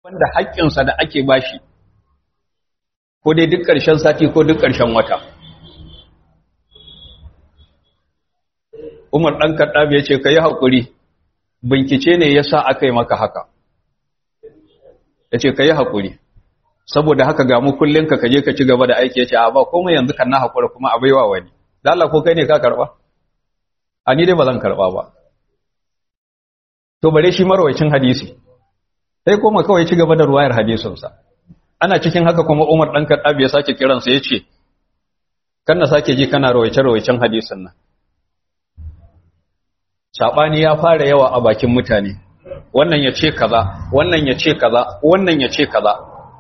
wanda haƙƙinsa da ake bashi ko dai duk ƙarshen sati ko duk ƙarshen wata Umar ɗan Kaɗabi ya ce ka yi haƙuri bincike ne ya sa aka yi maka haka ya ce ka yi haƙuri saboda haka ga mu kullum ka kaje ka ci gaba da aiki ya ce a ba komai yanzu kan na haƙura kuma a baiwa wani da Allah ko kai ne ka karɓa a ni dai ba zan karɓa ba to bare shi marwacin hadisi sai koma kawai ci gaba da ruwayar hadisinsa ana cikin haka kuma Umar dan Khattab ya sake kiransa yace kan na sake ji kana rawaice rawaicen hadisin nan sabani ya fara yawa a bakin mutane wannan ya ce kaza wannan ya ce kaza wannan ya ce kaza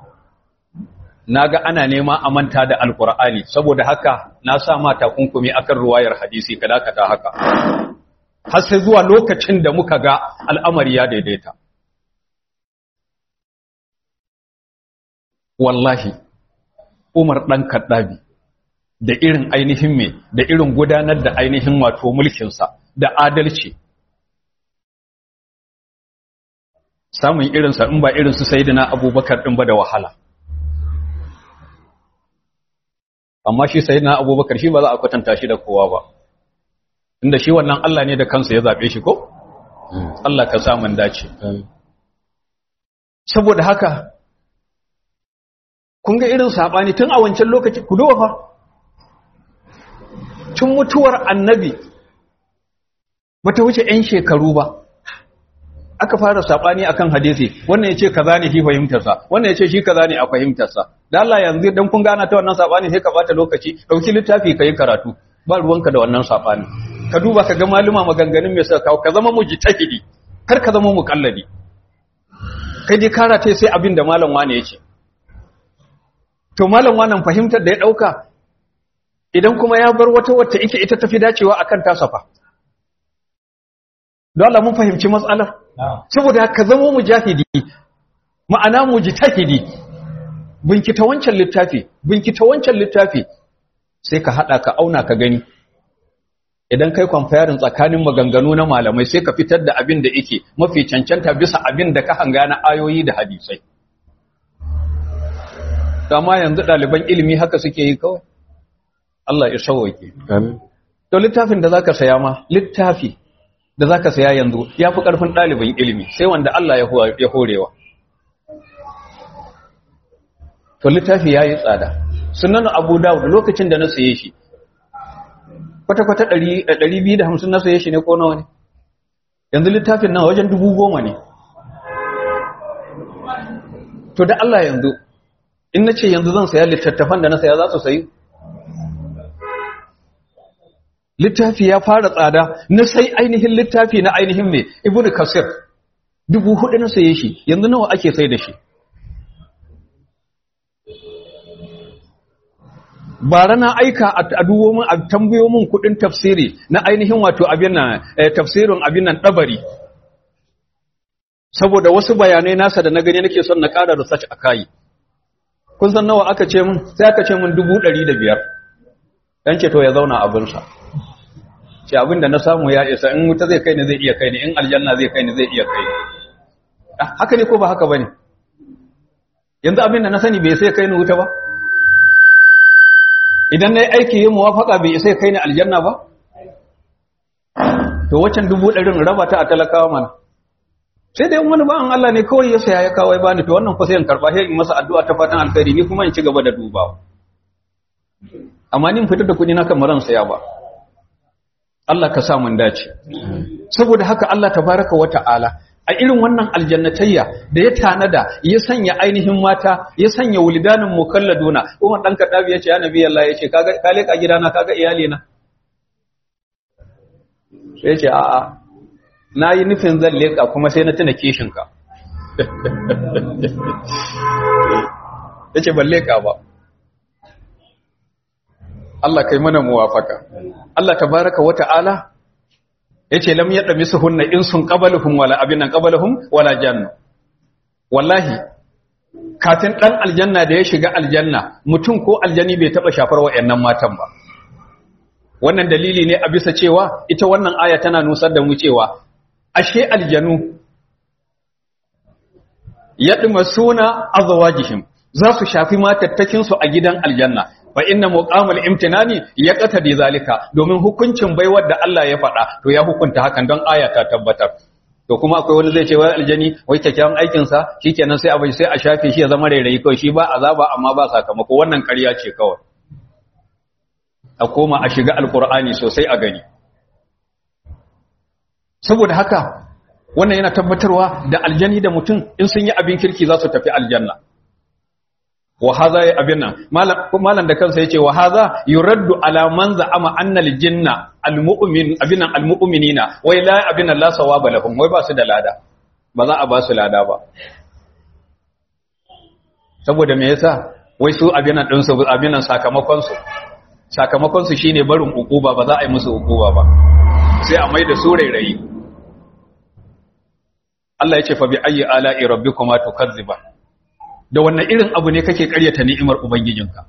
naga ana nema a manta da alqur'ani saboda haka na sa ma takunkumi akan ruwayar hadisi kada ka ta haka har sai zuwa lokacin da muka ga al'amari ya daidaita wallahi Umar ɗan Kaddabi da irin ainihin me da irin gudanar da ainihin wato mulkinsa da adalci samun irinsa in ba irinsu sayidina abubakar ɗin ba da wahala amma shi sayidina abubakar shi ba za a kwatanta shi da kowa ba inda shi wannan Allah ne da kansa ya zaɓe shi ko? Allah ka samun dace saboda haka kun ga irin saɓani tun a wancan lokaci ku fa tun mutuwar annabi bata wuce 'yan shekaru ba aka fara saɓani akan hadisi wannan ya ce kaza ne shi fahimtarsa wannan ya ce shi kaza ne a fahimtarsa da Allah yanzu dan kun gana ta wannan saɓani sai ka bata lokaci ɗauki littafi ka yi karatu ba ruwanka da wannan saɓani ka duba ka ga maluma maganganun mai suka kawo ka zama mujtahidi kar ka zama muqallidi kai dai karata sai abin da malam wane ya ce to malam wannan fahimtar da ya dauka idan kuma ya bar wata wacce ike ita tafi dacewa akan tasafa don Allah mun fahimci matsalar saboda ka zama mujahidi ma'ana mujtahidi binkita wancan littafi binkita wancan littafi sai ka hada ka auna ka gani idan kai comparing tsakanin maganganu na malamai sai ka fitar da abin da yake mafi cancanta bisa abin da ka hanga na ayoyi da hadisai dama yanzu ɗaliban ilimi haka suke yi kawai Allah ya sauwake to littafin da zaka saya ma littafi da zaka saya yanzu ya fi ƙarfin ɗaliban ilimi sai wanda Allah ya horewa to littafi ya yi tsada sunan abu dawud lokacin da na saye shi kwata-kwata ɗari biyu da hamsin na saye shi ne ko nawa ne yanzu littafin nan wajen dubu goma ne to da Allah yanzu in na ce yanzu zan saya littattafan da na saya za su sayi littafi ya fara tsada na sai ainihin littafi na ainihin mai ibnu kasir dubu hudu na saye shi yanzu nawa ake sai da shi bara na aika a duwo min a tambayo min kudin tafsiri na ainihin wato abin nan tafsirin abin nan dabari saboda wasu bayanai nasa da na gani nake son na ƙara research a kai kun san nawa aka ce min sai aka ce min dubu ɗari da biyar dan ce to ya zauna abinsa ce abin da na samu ya isa in wuta zai kai ni zai iya kai ni in aljanna zai kai ni zai iya kai ni haka ne ko ba haka bane yanzu abin da na sani bai sai kai ni wuta ba idan na yi aiki yin muwafaka bai isa kai ni aljanna ba to waccan dubu ɗarin raba ta a talakawa mana sai dai wani ba'an Allah ne kawai ya saya ya kawo ya bani to wannan fa sai in karba sai in masa addu'a ta fatan alkhairi ni kuma in ci gaba da dubawa amma ni in fitar da kuɗi na kan maran saya ba Allah ka sa mun dace saboda haka Allah tabaraka wa ta'ala a irin wannan aljannatayya da ya tanada ya sanya ainihin mata ya sanya wulidanin mukalladuna Umar dan Kadabi yace ya Nabi Allah yace kaga ka leka gidana kaga iyali na sai yace a a nayi nufin zan leka kuma sai na tuna kishin ka yace ban leka ba Allah kai mana muwafaka Allah tabaraka wa ta'ala yace lam yadmisuhunna insun qabaluhum wala abinan qabaluhum wala janna wallahi kafin dan aljanna da ya shiga aljanna mutum ko aljani bai taba shafar wayannan matan ba wannan dalili ne a bisa cewa ita wannan aya tana nusar da mu cewa ashe aljanu yadmasuna azwajihim za su shafi matattakin su a gidan aljanna fa inna muqamul imtinani yaqtadi zalika domin hukuncin baiwar da Allah ya faɗa to ya hukunta hakan don aya ta tabbatar to kuma akwai wani zai ce wai aljani wai kyakkyawan aikin sa shikenan sai abai sai a shafe shi ya zama rairayi kawai shi ba azaba amma ba sakamako wannan ƙarya ce kawai a koma a shiga alqur'ani sosai a gani saboda haka wannan yana tabbatarwa da aljani da mutum in sun yi abin kirki za su tafi aljanna wa hadha ya abin nan malam da kansa yace wa hadha yuraddu ala man za'ama anna aljinna almu'min abin nan almu'minina wai la abin la sawaba lahum wai ba su da lada ba za a ba su lada ba saboda me yasa wai su abin nan din su abin nan sakamakon su sakamakon su shine barin ukuba ba za a yi musu ukuba ba sai a mai da su rairayi Allah ya ce fa bi ayyi ala'i rabbikuma tukazziban da wannan irin abu ne kake karyata ni'imar ubangijinka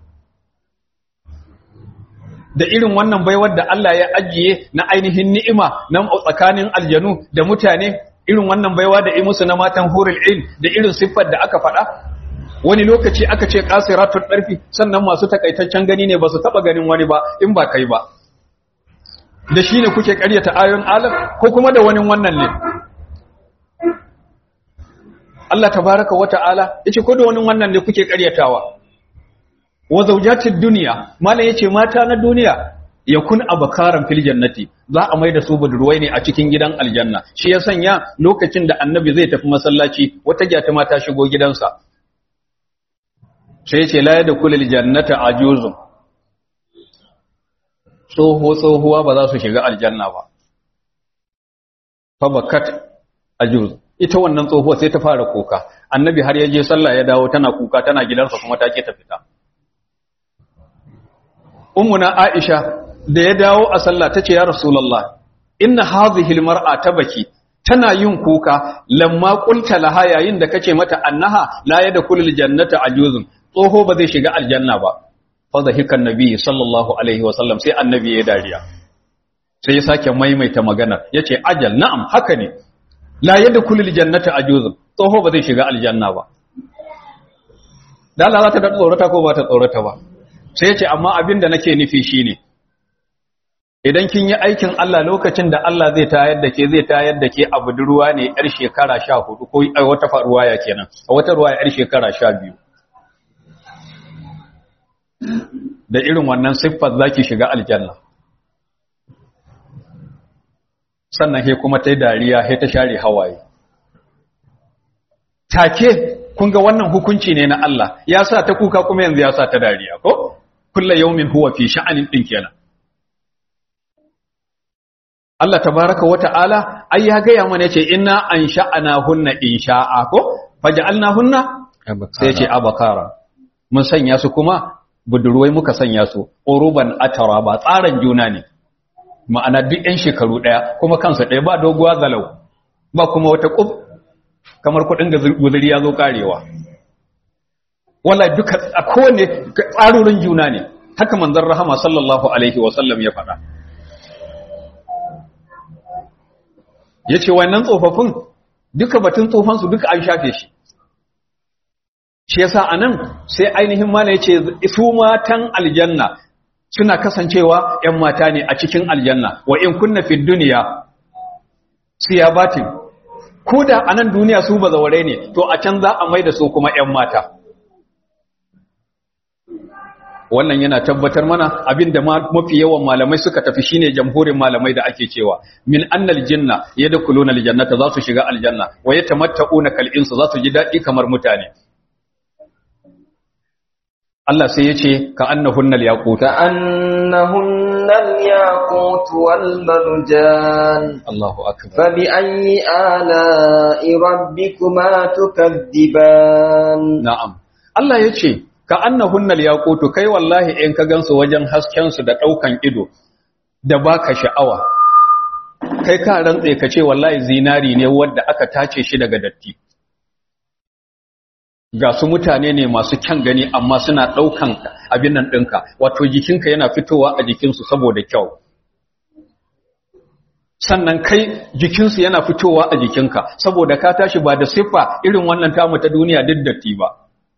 da irin wannan baiwar da Allah ya ajiye na ainihin ni'ima na tsakanin aljanu da mutane irin wannan baiwa da musu na matan hurul ain da irin siffar da aka faɗa wani lokaci aka ce qasiratul darfi sannan masu takaitaccen gani ne ba su taba ganin wani ba in ba kai ba da shine kuke karyata ayoyin alam ko kuma da wani wannan ne Allah tabaraka wa ta'ala yace ko da wani wannan ne kuke ƙaryatawa wa zawjatid dunya mallan yace mata na duniya yakun abakaran fil jannati za a maida su budurwai ne a cikin gidan aljanna shi ya sanya lokacin da annabi zai tafi masallaci wata gyata mata shigo gidansa sai yace la yadkhulul jannata ajuzun tsoho tsohuwa ba za su shiga aljanna ba fa bakat ajuz ita wannan tsohuwa sai ta fara kuka annabi har ya je sallah ya dawo tana kuka tana gidansa kuma ta ke ta fita ummuna aisha da ya dawo a sallah tace ya rasulullah inna hadhihi almar'a tabaki tana yin kuka lamma qulta laha yayin da kace mata annaha la yadkhulul jannata ajuzun tsoho ba zai shiga aljanna ba fa dhahika annabi sallallahu alaihi wasallam sai annabi ya dariya sai ya sake maimaita magana yace ajal na'am haka ne la yadda kulil jannata ajuzun tsoho ba zai shiga aljanna ba da Allah za ta da tsorata ko ba ta tsorata ba sai ce amma abin da nake nufi shine idan kin yi aikin Allah lokacin da Allah zai tayar da ke zai tayar da ke a budurwa ne yar shekara 14 ko ai wata faruwa ya kenan a wata ruwa yar shekara 12 da irin wannan siffar zaki shiga aljanna sannan he kuma ta yi dariya he ta share hawaye take kun ga wannan hukunci ne na Allah ya sa ta kuka kuma yanzu ya sa ta dariya ko kulla yaumin huwa fi sha'anin din kenan Allah tabaraka wa ta'ala ai ya ga ya mana yace inna an sha'ana hunna insha'a ko faj'alna hunna sai yace abakara mun sanya su kuma budurwai muka sanya su uruban atara ba tsaran juna ne ma'ana duk 'yan shekaru ɗaya kuma kansa ɗaya ba doguwa zalau ba kuma wata ƙub kamar kuɗin guzuri ya zo ƙarewa wala duka a kowane tsarurin juna ne haka manzan rahama sallallahu alaihi wasallam ya faɗa ya ce wannan tsofaffin duka batun tsofansu duka an shafe shi shi yasa a nan sai ainihin mana ya ce su matan aljanna suna kasancewa ‘yan mata ne a cikin aljanna wa in kunna fi duniya siyabatin ko da a nan duniya su ba zaure ne to a can za a mai da su kuma ‘yan mata wannan yana tabbatar mana abinda mafi yawan malamai suka tafi shine jamhurin malamai da ake cewa min annal jinna yadkhuluna aljannata za su shiga aljanna wa yatamatta'una kal insu za su ji dadi kamar mutane Allah sai ya ce ka annahunnal yaqut ka annahunnal yaqut wal marjan Allahu akbar fa bi ayyi ala'i rabbikuma tukaddiban na'am Allah ya ce ka annahunnal yaqut kai wallahi in ka gansu wajen hasken su da daukan ido da baka sha'awa kai ka rantse ka ce wallahi zinari ne wanda aka tace shi daga datti ga su mutane ne masu kyan gani amma suna ɗaukan abin nan ɗinka wato jikinka yana fitowa a jikinsu saboda kyau sannan kai jikinsu yana fitowa a jikinka saboda ka tashi ba da siffa irin wannan tamu ta duniya duk datti ba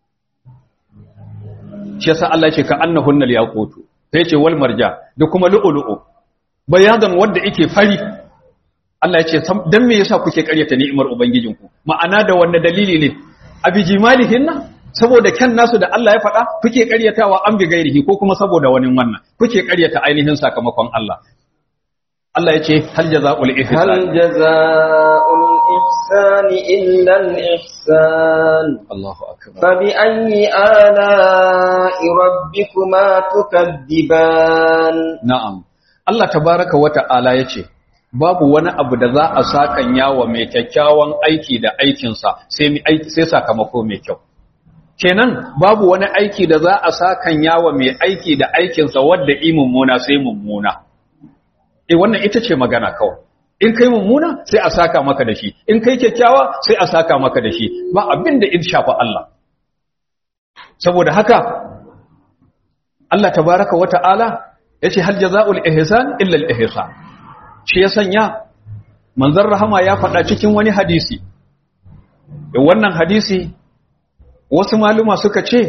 shi yasa Allah ce ka annahunna yaqutu sai ce wal marja da kuma lu'lu'u bayadan wanda yake fari Allah ya ce dan me yasa kuke karyata ni'imar ubangijinku ma'ana da wanda dalili ne abijimalihinna saboda kyan nasu da Allah ya faɗa kuke karyatawa an bi gairihi ko kuma saboda wani wannan kuke karyata ainihin sakamakon Allah Allah ya ce hal jaza'ul ihsan هل جزاء الإحسان إلا الإحسان Allahu akbar فبأي آلاء ربكما تكذبان na'am Allah tabaraka wa ta'ala yace babu wani abu da za a sakan yawa mai kyakkyawan aiki da aikinsa sai mi aiki sai sakamako mai kyau kenan babu wani aiki da za a sakan yawa mai aiki da aikinsa wanda i mummuna sai mummuna eh wannan ita ce magana kawai in kai mummuna sai a saka maka da shi in kai kyakkyawa sai a saka maka da shi ba abin da in shafa Allah saboda haka Allah tabaraka wa ta'ala yace hal jazaa'ul ihsan illa al ihsan shi ya sanya manzon rahama ya faɗa cikin wani hadisi wannan hadisi wasu maluma suka ce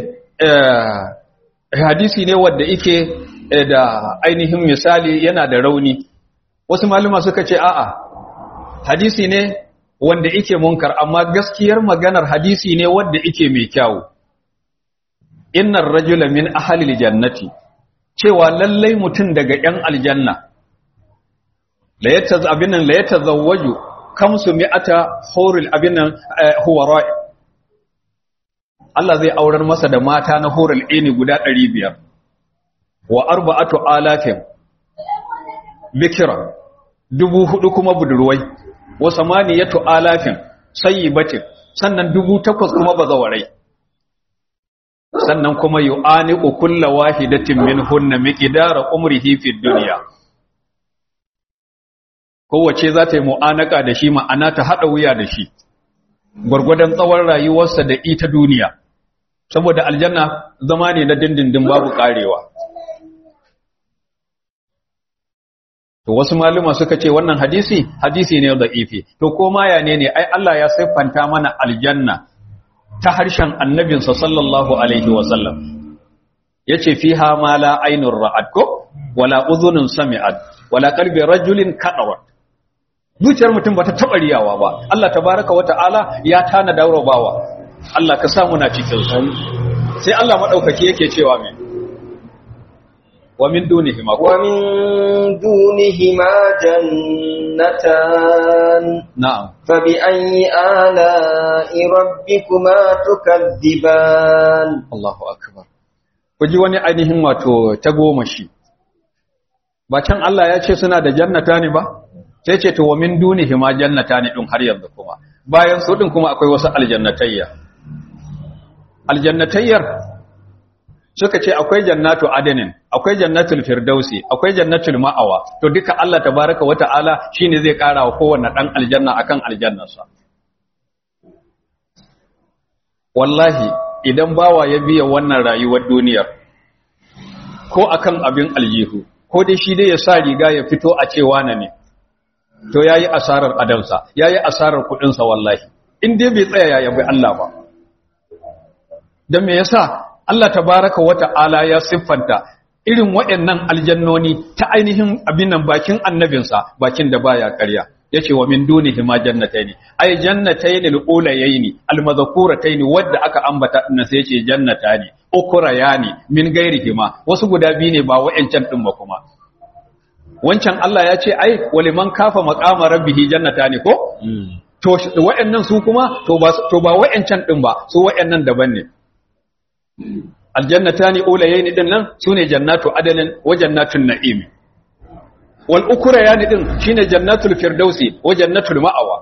hadisi ne wanda yake da ainihin misali yana da rauni wasu maluma suka ce a'a hadisi ne wanda yake munkar amma gaskiyar maganar hadisi ne wanda yake mai kyau innar rajula min ahlil jannati cewa lallai mutum daga yan aljanna la yataz abinan la yatazawwaju kamsu mi'ata hurul abinan huwara Allah zai aurar masa da mata na hurul ini guda 500 wa arba'atu alafin bikira dubu hudu kuma budurwai wa samaniyatu alafin sayyibatin sannan dubu takwas kuma bazawarai sannan kuma yu'aniqu kulla wahidatin minhunna miqdara umrihi fid dunya kowace za ta yi mu'anaka da shi ma'ana ta hada wuya da shi gurgurdan tsawon rayuwarsa da ita duniya saboda aljanna zama ne na dindindin babu karewa to wasu maluma suka ce wannan hadisi hadisi ne da'ifi to ko ma ya ne ne ai Allah ya siffanta mana aljanna ta harshen annabinsa sallallahu alaihi wasallam yace fiha ma la ainur ra'at ko wala udhunun sami'at wala qalbi rajulin kadawat zuciyar mutum bata taba riyawa ba Allah tabaaraka wa ta'ala ya tana daurabawa Allah ka samu na cikin su sai Allah madaukaki yake cewa me wa min dunihima ko ومن دونهما جنتان na'am فبأي آلاء ربكما تكذبان Allahu akbar ku ji wani ainihin wato ta goma shi ba can Allah ya ce suna da jannata ne ba sai ce to wa min dunihi ma jannata ne din har yanzu kuma bayan su din kuma akwai wasu aljannatayya aljannatayyar suka ce akwai jannatu adenin akwai jannatul firdausi akwai jannatul ma'awa to duka Allah tabaraka wa ta'ala shine zai kara wa kowanne dan aljanna akan aljannarsa wallahi idan bawa ya biya wannan rayuwar duniyar ko akan abin aljihu ko dai shi dai ya sa riga ya fito a cewa na ne to yayi asarar adamsa yayi asarar kudin sa wallahi in dai bai tsaya ya yabi Allah ba dan me yasa Allah tabaraka wa ta'ala ya siffanta irin waɗannan aljannoni ta ainihin abin nan bakin annabinsa bakin da baya ƙarya yace wa min dunihi ma jannataini ay jannataini al-ulayaini al-madhkurataini wadda aka ambata din sai yace jannatani ukurayani min ghairihi ma wasu guda biyu ne ba wa'ancan din ba kuma wancan Allah ya ce ai waliman kafa maqama rabbihi jannatani ko to wa'annan su kuma to ba to ba wa'ancan din ba su wa'annan daban ne aljannatani ulayaini din nan sune jannatu adalin wa jannatun na'im wal ukurayani din shine jannatul firdausi wa jannatul ma'awa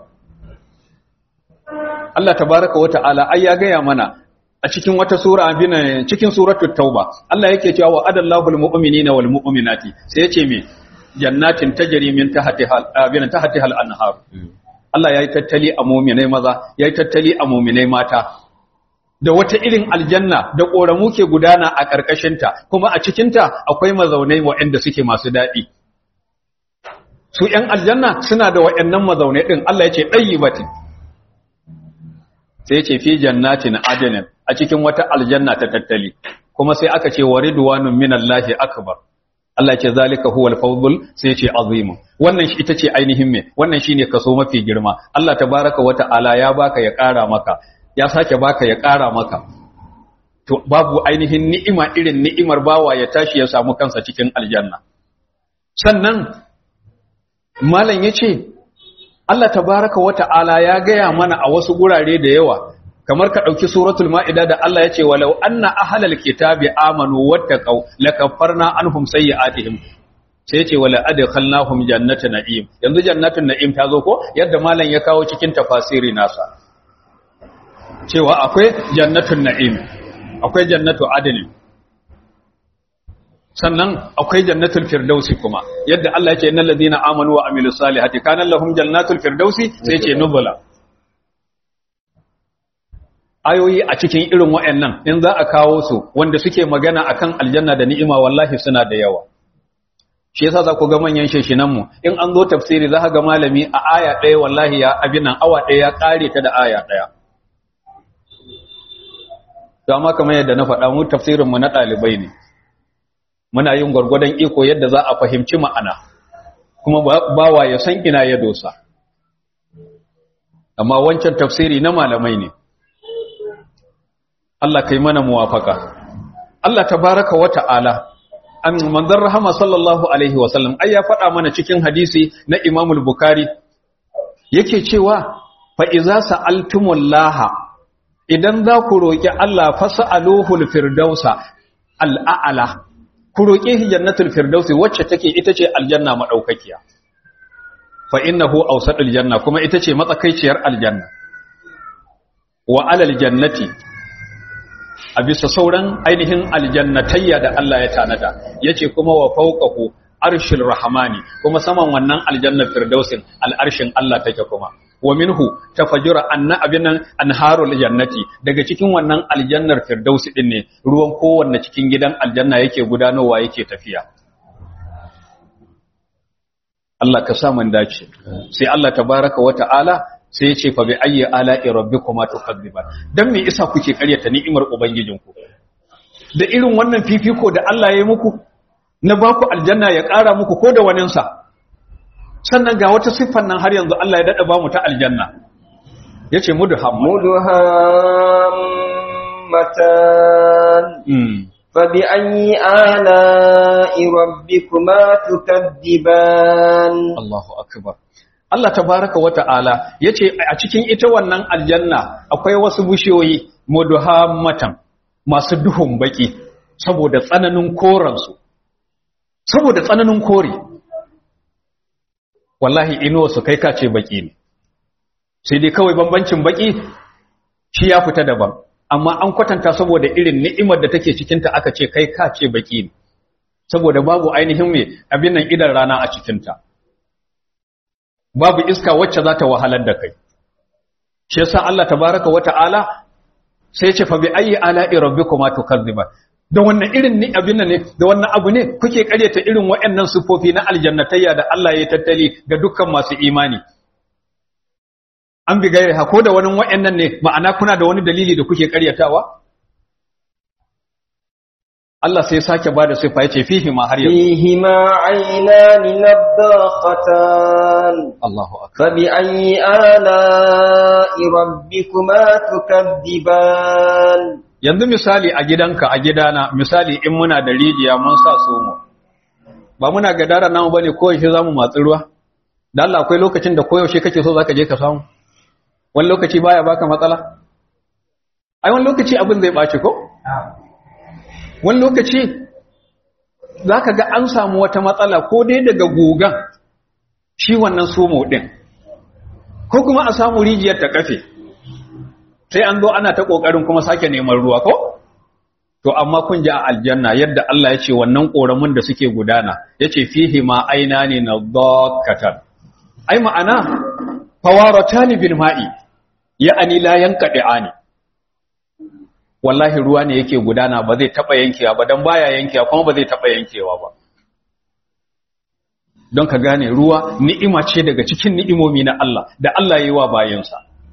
Allah tabaaraka wa ta'ala ai ya gaya mana a cikin wata sura abin cikin suratul tauba Allah yake cewa wa adallahu almu'minina wal mu'minati sai yace me jannatin tajri min tahtiha abin tahtiha al-anhar Allah yayi tattali a mu'minai maza yayi tattali a mu'minai mata da wata irin aljanna da ƙoramu ke gudana a ƙarƙashinta kuma a cikinta akwai mazaunai waɗanda suke masu daɗi su ‘yan aljanna suna da wa'yannan mazaune ɗin Allah ya ce ɗayi batin sai ya ce fi jannatin adinin a cikin wata aljanna ta tattali kuma sai aka ce wa ridwanun minallahi akbar Allah ce zalika huwal fawzul sai ce azimu wannan shi ita ce ainihin me wannan shine kaso mafi girma Allah tabaraka wa ta'ala ya baka ya ƙara maka ya sake baka ya ƙara maka to babu ainihin ni'ima irin ni'imar bawa ya tashi ya samu kansa cikin aljanna sannan malam yace Allah tabaraka wa ta'ala ya gaya mana a wasu gurare da yawa kamar ka ɗauki suratul ma'ida da Allah ya ce walau anna ahlal kitabi amanu wattaqau lakaffarna anhum sayyi'atihim sai ce wala adkhalnahum jannata na'im yanzu jannatun na'im ta zo ko yadda malam ya kawo cikin tafasiri nasa cewa akwai jannatun na'im akwai jannatu adn sannan akwai jannatul firdausi kuma yadda Allah ya ce innal ladina amanu wa amilus salihati kana lahum jannatul firdausi sai ce nuzula ayoyi a cikin irin wa'annan in za a kawo su wanda suke magana akan aljanna da ni'ima wallahi suna da yawa shi yasa za ku ga manyan sheshinan mu in an zo tafsiri za ka ga malami a aya ɗaya wallahi ya abin nan awa ɗaya ya ƙare ta da aya ɗaya to amma kamar yadda na faɗa mu tafsirin mu na ɗalibai ne muna yin gwargwadon iko yadda za a fahimci ma'ana kuma bawa ya san ina ya dosa amma wancan tafsiri na malamai ne Allah kai mana muwafaka Allah tabaraka wa ta'ala an manzon rahama sallallahu alaihi wa sallam ai ya faɗa mana cikin hadisi na Imam al-Bukhari yake cewa fa iza sa'altumullaha idan za ku roki Allah fas'aluhu al-firdausa al-a'la ku roke shi jannatul firdausi wacce take ita ce aljanna madaukakiya fa innahu awsatul janna kuma ita ce matsakaiciyar aljanna wa alal jannati a bisa sauran ainihin aljannatayya da Allah ya tanada yace kuma wa fawqahu arshil rahmani kuma saman wannan aljannar firdausin al'arshin Allah take kuma wa minhu tafajjura anna abinan anharul jannati daga cikin wannan aljannar firdausi din ne ruwan kowanne cikin gidan aljanna yake gudanowa yake tafiya Allah ka sa mun dace sai Allah tabaraka wa ta'ala sai ya ce fa bi ayyi ala'i rabbikuma tukadziban dan me isa kuke karyata ni'imar ubangijinku da irin wannan fifiko da Allah ya yi muku na baku aljanna ya ƙara muku ko da wanin sa sannan ga wata siffar nan har yanzu Allah ya dada ba mu ta aljanna yace mudham مدهمتان mm. فبأي آلاء ربكما تكذبان Allahu akbar Allah tabaraka wa ta'ala yace a cikin ita wannan aljanna akwai wasu bishiyoyi mudhammatan masu duhun baki saboda tsananin koransu saboda tsananin kore wallahi inuwa su kai kace baki ne sai dai kawai bambancin baki shi ya fita daban amma an kwatanta saboda irin ni'imar da take cikinta aka ce kai kace baki ne saboda babu ainihin mai abin nan idan rana a cikinta babu iska wacce za ta wahalar da kai shi yasa Allah tabaraka wa ta'ala sai ce fa bi ayi ala'i rabbikuma tukazziba da wannan irin ni abin nan ne da wannan abu ne kuke karyata irin waɗannan sufofi na aljannatayya da Allah ya tattali ga dukkan masu imani an bi gairi ha ko da wani waɗannan ne ma'ana kuna da wani dalili da kuke karyatawa Allah sai sake bada sifa yace fihi ma har yanzu فيهما عينان نضاختان Allahu akbar فبأي آلاء ربكما تكذبان yanzu misali a gidanka a gidana misali in muna da rijiya mun sa somo ba muna gadara namu bane koyaushe zamu matsi ruwa da Allah akwai lokacin da koyaushe kake so zaka je ka samu wani lokaci baya baka matsala ai wani lokaci abin zai baci ko wani lokaci zaka ga an samu wata matsala ko dai daga gogan shi wannan somo din ko kuma a samu rijiyar ta kafe sai an zo ana ta kokarin kuma sake neman ruwa ko to amma kun ji a aljanna yadda Allah ya ce wannan koramun da suke gudana yace fihi ma ainani nadhakkatan ai ma'ana fawaratani bil ma'i ya'ani la yanqadi'ani wallahi ruwa ne yake gudana ba zai taba yankewa ba dan baya yankewa kuma ba zai taba yankewa ba don ka gane ruwa ni'ima ce daga cikin ni'imomi na Allah da Allah ya yi wa bayansa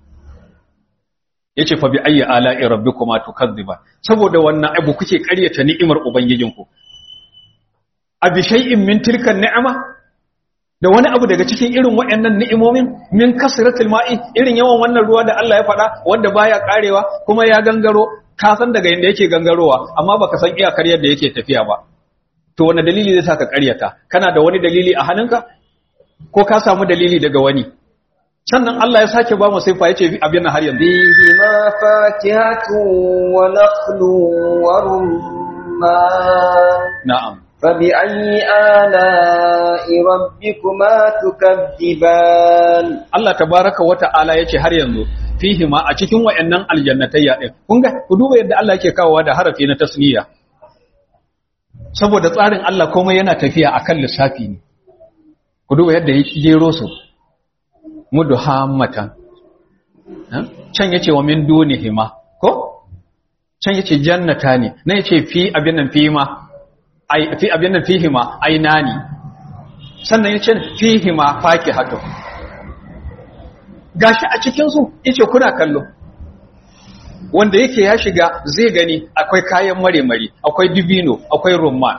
yace fa bi ayyi ala'i rabbikuma tukadziba saboda wannan abu kuke ƙaryata ni'imar ubangijinku abi shay'in min tilka ni'ama da wani abu daga cikin irin waɗannan ni'imomin min kasratil ma'i irin yawan wannan ruwa da Allah ya faɗa wanda baya karewa kuma ya gangaro ka san daga inda yake gangarowa amma baka san iyakar yadda yake tafiya ba to wani dalili zai saka ƙaryata kana da wani dalili a hannunka ko ka samu dalili daga wani sannan Allah ya sake ba mu sifa yace abin nan har yanzu فيهما فاكهة ونخل ورمان na'am فبأي آلاء ربكما تكذبان Allah tabaraka wa ta'ala yace har yanzu fihi ma a cikin wayannan aljannatayya din kun ga ku duba yadda Allah yake kawowa da harafi na tasniya saboda tsarin Allah komai yana tafiya akan lissafi ne ku duba yadda ya jero su mudhammatan Ha? can yace wa min dunihima ko can yace jannata ne na yace fi abin nan fi ma ai fi abin nan fihi ma ainani sannan yace fihi ma fakihatu gashi a cikin su yace kuna kallo wanda yake ya shiga zai gani akwai kayan mare-mare akwai dibino akwai rumman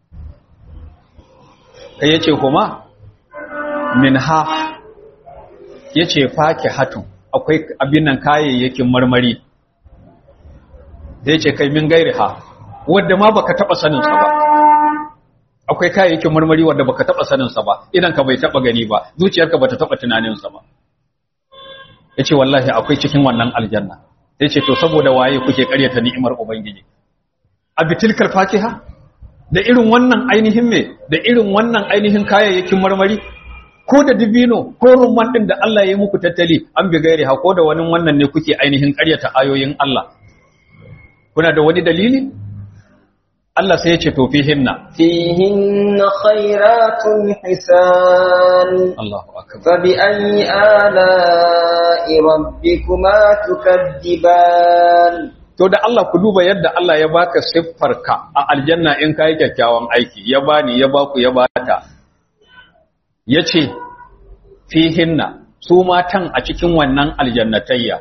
kai yace kuma min ha yace fakihatu akwai abin nan kayayyakin marmari da yace kai min gairi ha wanda ma baka taba sanin sa ba akwai kayayyakin marmari wanda baka taba sanin sa ba idan ka bai taba gani ba zuciyarka bata taba tunanin sa ba yace wallahi akwai cikin wannan aljanna yace to saboda waye kuke karyata ni'imar ubangiji abitilkal fakiha da irin wannan ainihin me da irin wannan ainihin kayayyakin marmari ko da dibino ko rumman din da Allah ya yi muku tattali an bi gairi ha ko da wani wannan ne kuke ainihin karyata ayoyin Allah kuna da wani dalili Allah sai ya ce to fihinna فيهن خيرات حسان Allahu akbar فبأي آلاء ربكما تكذبان to da Allah ku duba yadda Allah ya baka siffarka a aljanna in kai kyakkyawan aiki ya bani ya baku ya bata yace fihinna su matan a cikin wannan aljannatayya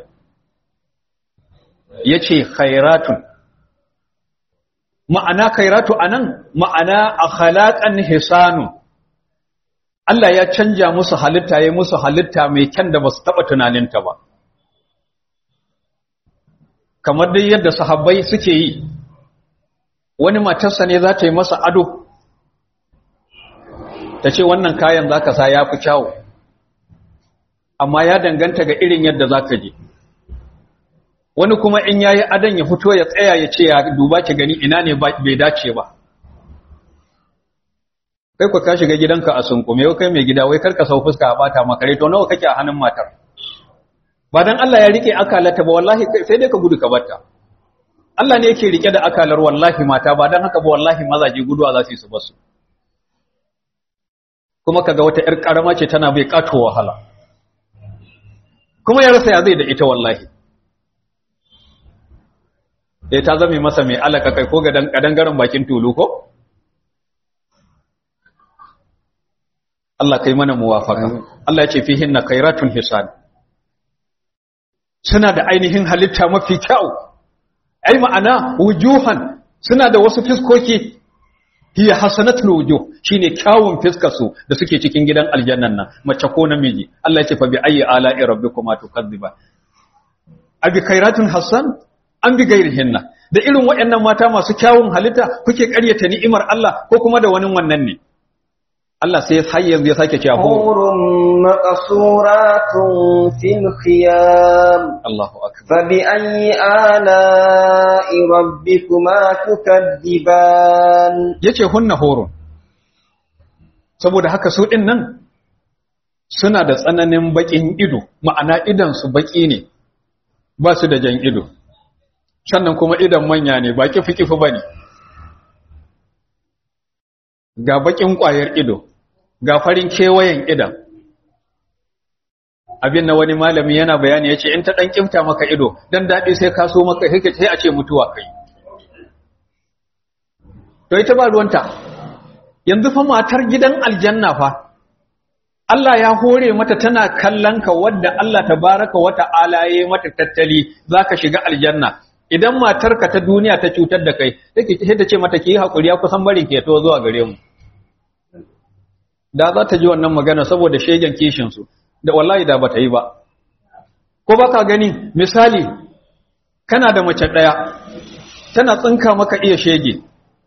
yace khairatun ma'ana khairatu anan ma'ana akhlaqan hisanu Allah ya canja musu halitta ya musu halitta mai kyan da basu taba tunaninta ba kamar dai yadda sahabbai suke yi wani matarsa ne za ta yi masa ado ta ce wannan kayan za ka sa ya fi kyawu amma ya danganta ga irin yadda za ka je wani kuma in ya yi adon ya fito ya tsaya ya ce ya duba ki gani ina ne bai dace ba kai ku ka shiga gidanka a sunkume yau kai mai gida wai karka sau fuska a bata makare to nawa kake a hannun matar ba dan Allah ya rike akalata ba wallahi sai dai ka gudu ka batta Allah ne yake rike da akalar wallahi mata ba dan haka ba wallahi mazaje guduwa za su yi su basu kuma kaga wata yar karama ce tana bai kato wahala kuma ya rasa ya zai da ita wallahi eh ta zame masa mai alaka kai ko ga kadangaren bakin tulu ko Allah kai mana muwafaka Allah ya ce fihinna khairatun hisan suna da ainihin halitta mafi kyau ai ma'ana wujuhan suna da wasu fiskoki hiya hasanatul wujuh shine kyawun fiskar su da suke cikin gidan aljannan nan mace ko namiji Allah ya ce fa bi ayyi ala'i rabbikuma tukadziba abi khairatun hasan an bi gairihinna da irin waɗannan mata masu kyawun halitta kuke ƙaryata ni'imar Allah ko kuma da wani wannan ne Allah sai har yanzu ya sake cewa حور مقصورات في الخيام Allahu akbar فبأي آلاء ربكما تكذبان yace hunna horun saboda haka su din nan suna da tsananin bakin ido ma'ana idan su baki ne ba su da jan ido sannan kuma idan manya ne ba kifi kifi bane ga bakin kwayar ido ga farin kewayen idan abin na wani malami yana bayani yace in ta dan kimta maka ido dan dadi sai ka so maka sai a ce mutuwa kai to ita ba ruwanta yanzu fa matar gidan aljanna fa Allah ya hore mata tana kallon ka wadda Allah tabaraka wa ta'ala ya mata tattali zaka shiga aljanna idan matarka ta duniya ta cutar da kai take sai ta ce mata ki hakuri ya kusan barin ke to zuwa gare mu da za ta ji wannan magana saboda shegen kishin su da wallahi da bata yi ba ko baka gani misali kana da mace daya tana tsinka maka iya shege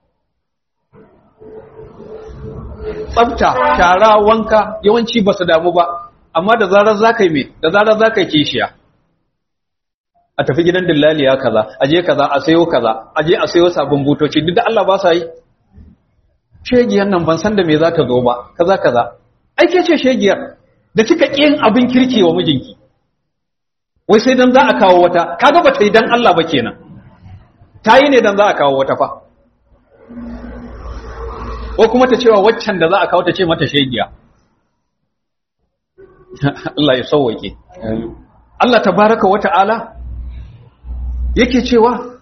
tsafta shara wanka yawanci ba su damu ba amma da zarar za ka yi mai da zarar za ka yi kishiya a tafi gidan dillaliya kaza a je kaza a sayo kaza a je a sayo sabon butoci duk da Allah ba sa yi shegiyar nan ban san da me za ta zo ba kaza kaza ai ke ce shegiyar da kika kin abin kirki wa mijinki wai sai dan za a kawo wata kaga ba ta yi dan Allah ba kenan ta yi ne dan za a kawo wata fa ko kuma ta cewa waccan da za a kawo ta ce mata shegiya Allah ya sauwake Allah tabaraka wa ta'ala yake cewa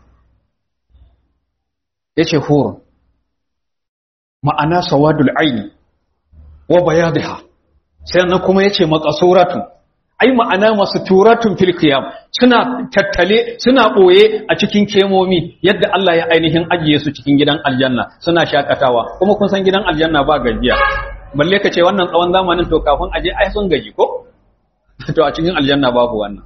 yace hurun ma'ana sawadul aini wa bayadha sannan kuma yace maqasuratu ai ma'ana masu turatun fil qiyam suna tattale suna boye a cikin kemomi yadda Allah ya ainihin ajiye su cikin gidan aljanna suna shakatawa kuma kun san gidan aljanna ba gajiya balle ka ce wannan tsawon zamanin to kafin aje ai sun gaji ko to a cikin aljanna babu wannan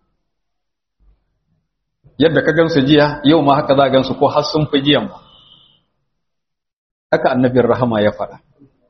yadda ka gansu jiya yau ma haka za ka gansu ko har sun fi jiyan ba haka annabin rahama ya faɗa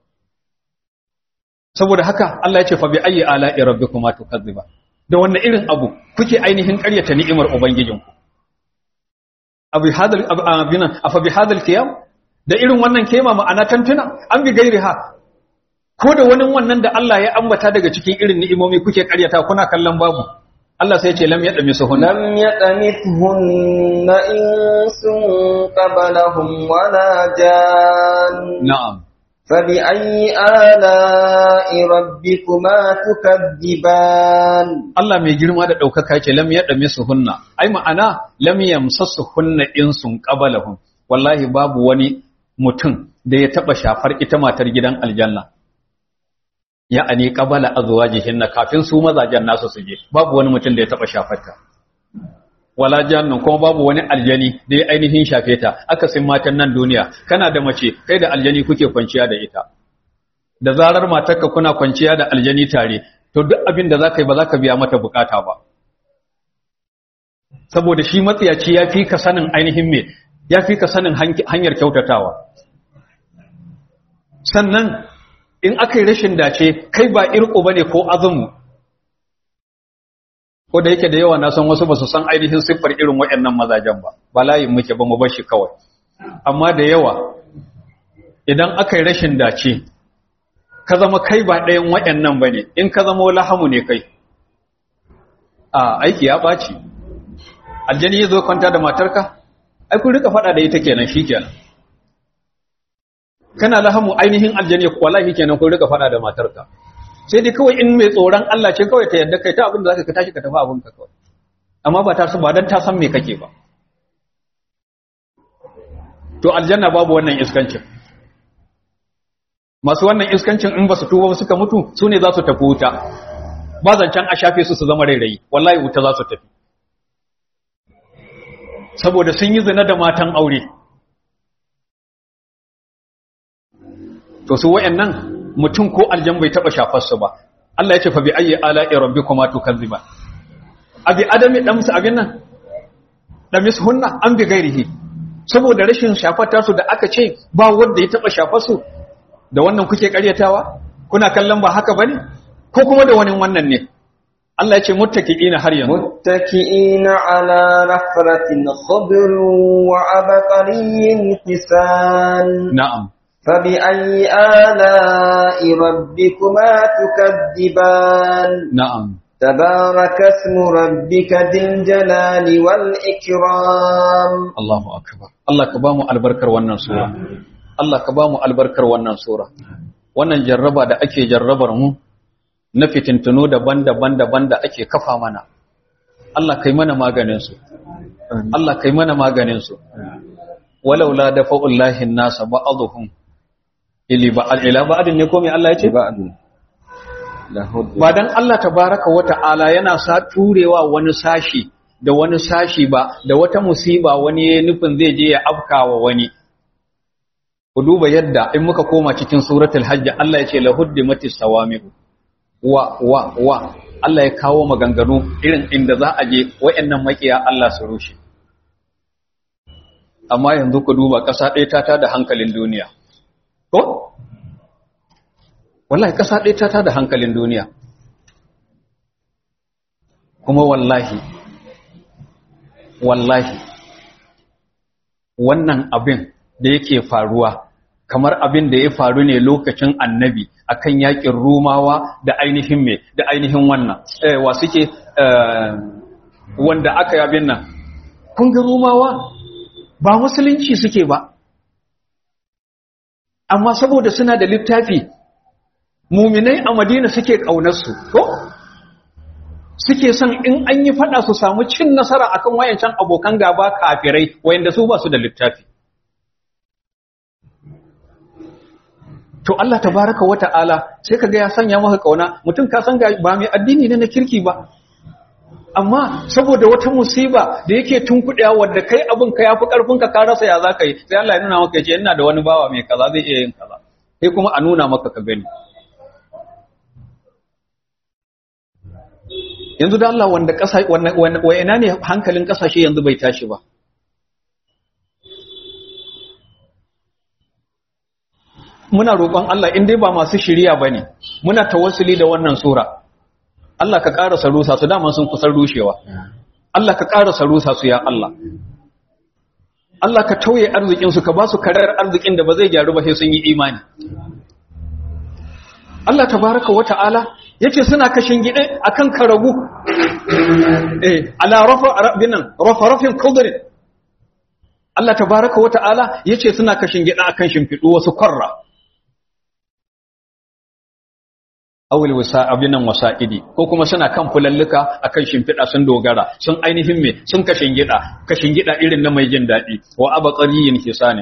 saboda haka Allah ya ce fa bi ayyi ala'i rabbikuma tukazziba da wannan irin abu kuke ainihin ƙaryata ni'imar ubangijinku abi hadal abina afa bi hadal qiyam da irin wannan kema ma'ana tantuna an bi gairiha ko da wani wannan da Allah ya ambata daga cikin irin ni'imomi kuke ƙaryata kuna kallon babu Allah sai ya ce lam yadami suhunna lam yatamithunna insun qablahum wala jan na'am فبأي آلاء ربكما تكذبان Allah mai girma da ɗaukaka ce lam yaɗa misu hunna, ai ma'ana lam yamsassu hunna insun qabalahum wallahi babu wani mutum da ya taɓa shafar ita matar gidan aljanna. Ya ani qabala azwajihinna kafin su mazajen nasu su je, babu wani mutum da ya taɓa shafar ta. Wala jannan kuma babu wani aljani da ya ainihin shafe ta, akasin matan nan duniya, kana da mace, kai da aljani kuke kwanciya da ita. Da zarar matarka kuna kwanciya da aljani tare, to duk abin da za ka yi ba za ka biya mata bukata ba saboda shi matsiyaci ya fi ka sanin ainihin me ya fi ka sanin hanyar kyautatawa sannan in aka yi rashin dace kai ba irko ba ne ko azumu ko da yake da yawa na san wasu ba su san ainihin siffar irin waɗannan mazajen ba ba layin muke ba mu bar shi kawai amma da yawa idan aka yi rashin dace ka zama kai ba ɗayan waɗannan ba ne in ka zama lahamu ne kai a aiki ya ɓaci aljani ya zo kwanta da matarka ai kun rika faɗa da ita kenan shi kenan kana lahamu ainihin aljani wallahi kenan kun rika faɗa da matarka sai dai kawai in mai tsoron Allah ce kawai ta yadda kai ta abin da zaka ka tashi ka tafi abin ka kawai amma ba ta su ba dan ta san me kake ba to aljanna babu wannan iskancin masu wannan iskancin in ba su tuba suka mutu su ne za su tafi wuta ba zancen a shafe su su zama rairayi wallahi wuta za su tafi saboda sun yi zina da matan aure to su wayannan mutum ko aljan bai taba shafar su ba Allah ya ce fa bi ayyi ala'i rabbikuma tukazziba abi adami damsu abin nan damis hunna an bi gairihi saboda rashin shafar tasu da aka ce ba wanda ya taba shafar su da wannan kuke karyatawa kuna kallon ba haka bane ko kuma da wani wannan ne Allah ya ce muttaqiina har yanzu muttaqiina ala rafratin khadr wa abqariyyin hisan na'am فبأي آلاء ربكما تكذبان na'am تبارك اسم ربك ذي الجلال والإكرام Allahu akbar Allah ka ba mu albarkar wannan sura Allah ka ba mu albarkar wannan sura wannan jarraba da ake jarrabar mu na fitintunu daban-daban daban da ake kafa mana Allah kai mana maganin su Allah kai mana maganin su walaula dafa'ullahi an-nasa ba'dhum ili ba ila ba'din ne ko me Allah ya ce ba'dun lahud ba dan Allah tabaraka wa ta'ala yana sa turewa wani sashi da wani sashi ba da wata musiba wani ya nufin zai je ya afkawa wani ku duba yadda in muka koma cikin suratul hajj Allah ya ce lahuddimatis sawami'u wa wa wa Allah ya kawo maganganu irin inda za a je wayannan makiya Allah su rushe amma yanzu ku duba ƙasa ɗaya ta tada hankalin duniya ko wallahi ƙasa ɗaya ta tada hankalin duniya kuma wallahi wallahi wannan abin da yake faruwa kamar abin da ya faru ne lokacin annabi akan yakin rumawa da ainihin me da ainihin wannan eh wa suke eh, wanda aka yi abin nan kun ga rumawa ba musulunci suke ba amma saboda suna da littafi muminai a madina suke ƙaunarsu ko suke son in an yi fada su samu cin nasara akan wayancan abokan gaba kafirai wayanda su ba su da littafi to Allah tabaraka wa ta'ala sai kaga ya sanya maka kauna mutum ka san ga ba mai addini ne na kirki ba amma saboda wata musiba da yake tunkuɗewa wadda kai abin ka yafi karfin ka ka rasa ya zaka yi sai Allah ya nuna maka yace ina da wani bawa mai kaza zai iya yin kaza sai kuma a nuna maka ka gani yanzu da Allah wanda ƙasa wa ina ne hankalin ƙasashe yanzu bai tashi ba muna roƙon Allah in dai ba masu shiriya bane muna tawassuli da wannan sura Allah ka ƙara sarusa su dama sun kusan rushewa Allah ka ƙara sarusa su ya Allah Allah ka tauye arzikin su ka ba su karar arzikin da ba zai gyaru ba sai sun yi imani Allah tabaraka wa ta'ala yace suna kashin gide akan karagu eh ala rafa rabbinan rafa rafin qadri Allah tabaraka wa ta'ala yace suna kashin gide akan shimfidu wasu kwarra awil wasa abinan wasa'idi ko kuma suna kan fulalluka akan shimfida sun dogara sun ainihin me sun kashin gida kashin gida irin na mai jin dadi wa abaqariyin hisani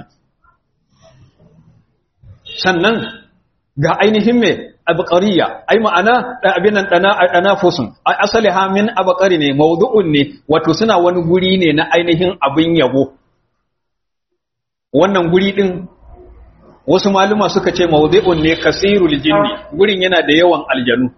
sannan ga ainihin me abqariya ai ma'ana abinan dana danafusun ai asaliha min abqari ne mawdu'un ne wato suna wani guri ne na ainihin abin yabo wannan guri din wasu maluma suka ce mawdu'un ne kasirul jinni gurin yana da yawan aljanu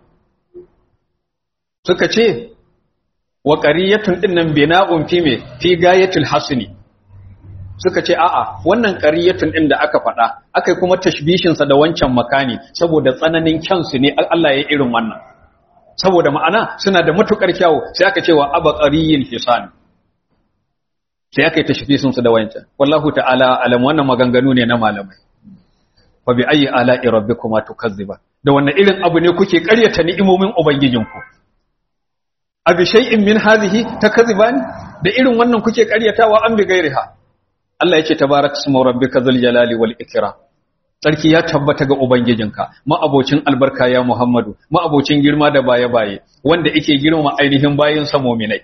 suka ce wa qariyatun dinnan bina'un fi me fi gayatul hasni suka ce a'a wannan qariyatun din da aka faɗa akai kuma tashbishin sa da wancan makani saboda tsananin kyansu ne Allah ya irin wannan saboda ma'ana suna da matukar kyawu sai aka ce wa abaqariyin hisan sai aka yi tashbishin su da wancan wallahu ta'ala alam wannan maganganu ne na malamai fa bi ayi ala'i rabbikuma tukazziba da wannan irin abu ne kuke ƙaryata ni'imomin ubangijinku abi shay'in min hadhihi takazziban da irin wannan kuke ƙaryatawa an bi gairiha Allah yace tabarakasmu rabbika zul jalali wal ikram sarki ya tabbata ga ubangijinka ma'abocin albarka ya Muhammadu ma'abocin girma da baye-baye wanda yake girma ainihin bayin sa mu'minai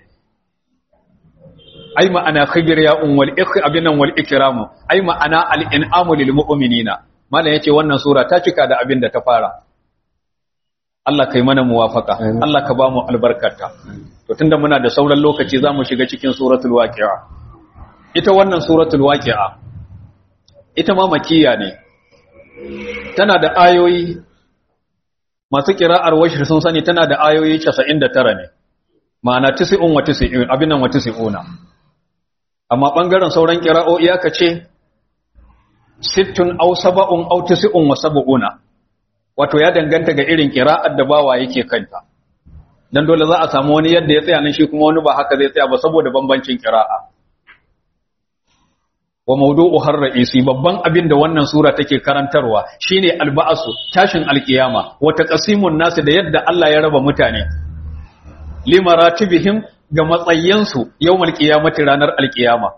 ai ma'ana khibir ya wal ikh abinan wal ikramu ai ma'ana al in'amu lil mu'minina mallan yace wannan sura ta cika da abin da ta fara Allah kai mana muwafaka Allah ka ba mu albarkarta to tunda muna da sauran lokaci zamu shiga cikin suratul waqi'a ita wannan suratul waqi'a ita ma makiyya ne tana da ayoyi masu kira'ar washir sun sani tana da ayoyi 99 ne ma'ana 90 wa 90 abin nan wa 90 amma bangaren sauran kira'o'i aka ce sittun aw sab'un aw tis'un wa sab'una wato ya danganta ga irin kira'ar da bawa yake kanta dan dole za a samu wani yadda ya tsaya nan shi kuma wani ba haka zai tsaya ba saboda bambancin kira'a wa mawdu'u har ra'isi babban abin da wannan sura take karantarwa shine alba'asu tashin alkiyama wa taqsimun nasu da yadda Allah ya raba mutane limaratibihim ga matsayansu yawmal qiyamati ranar alkiyama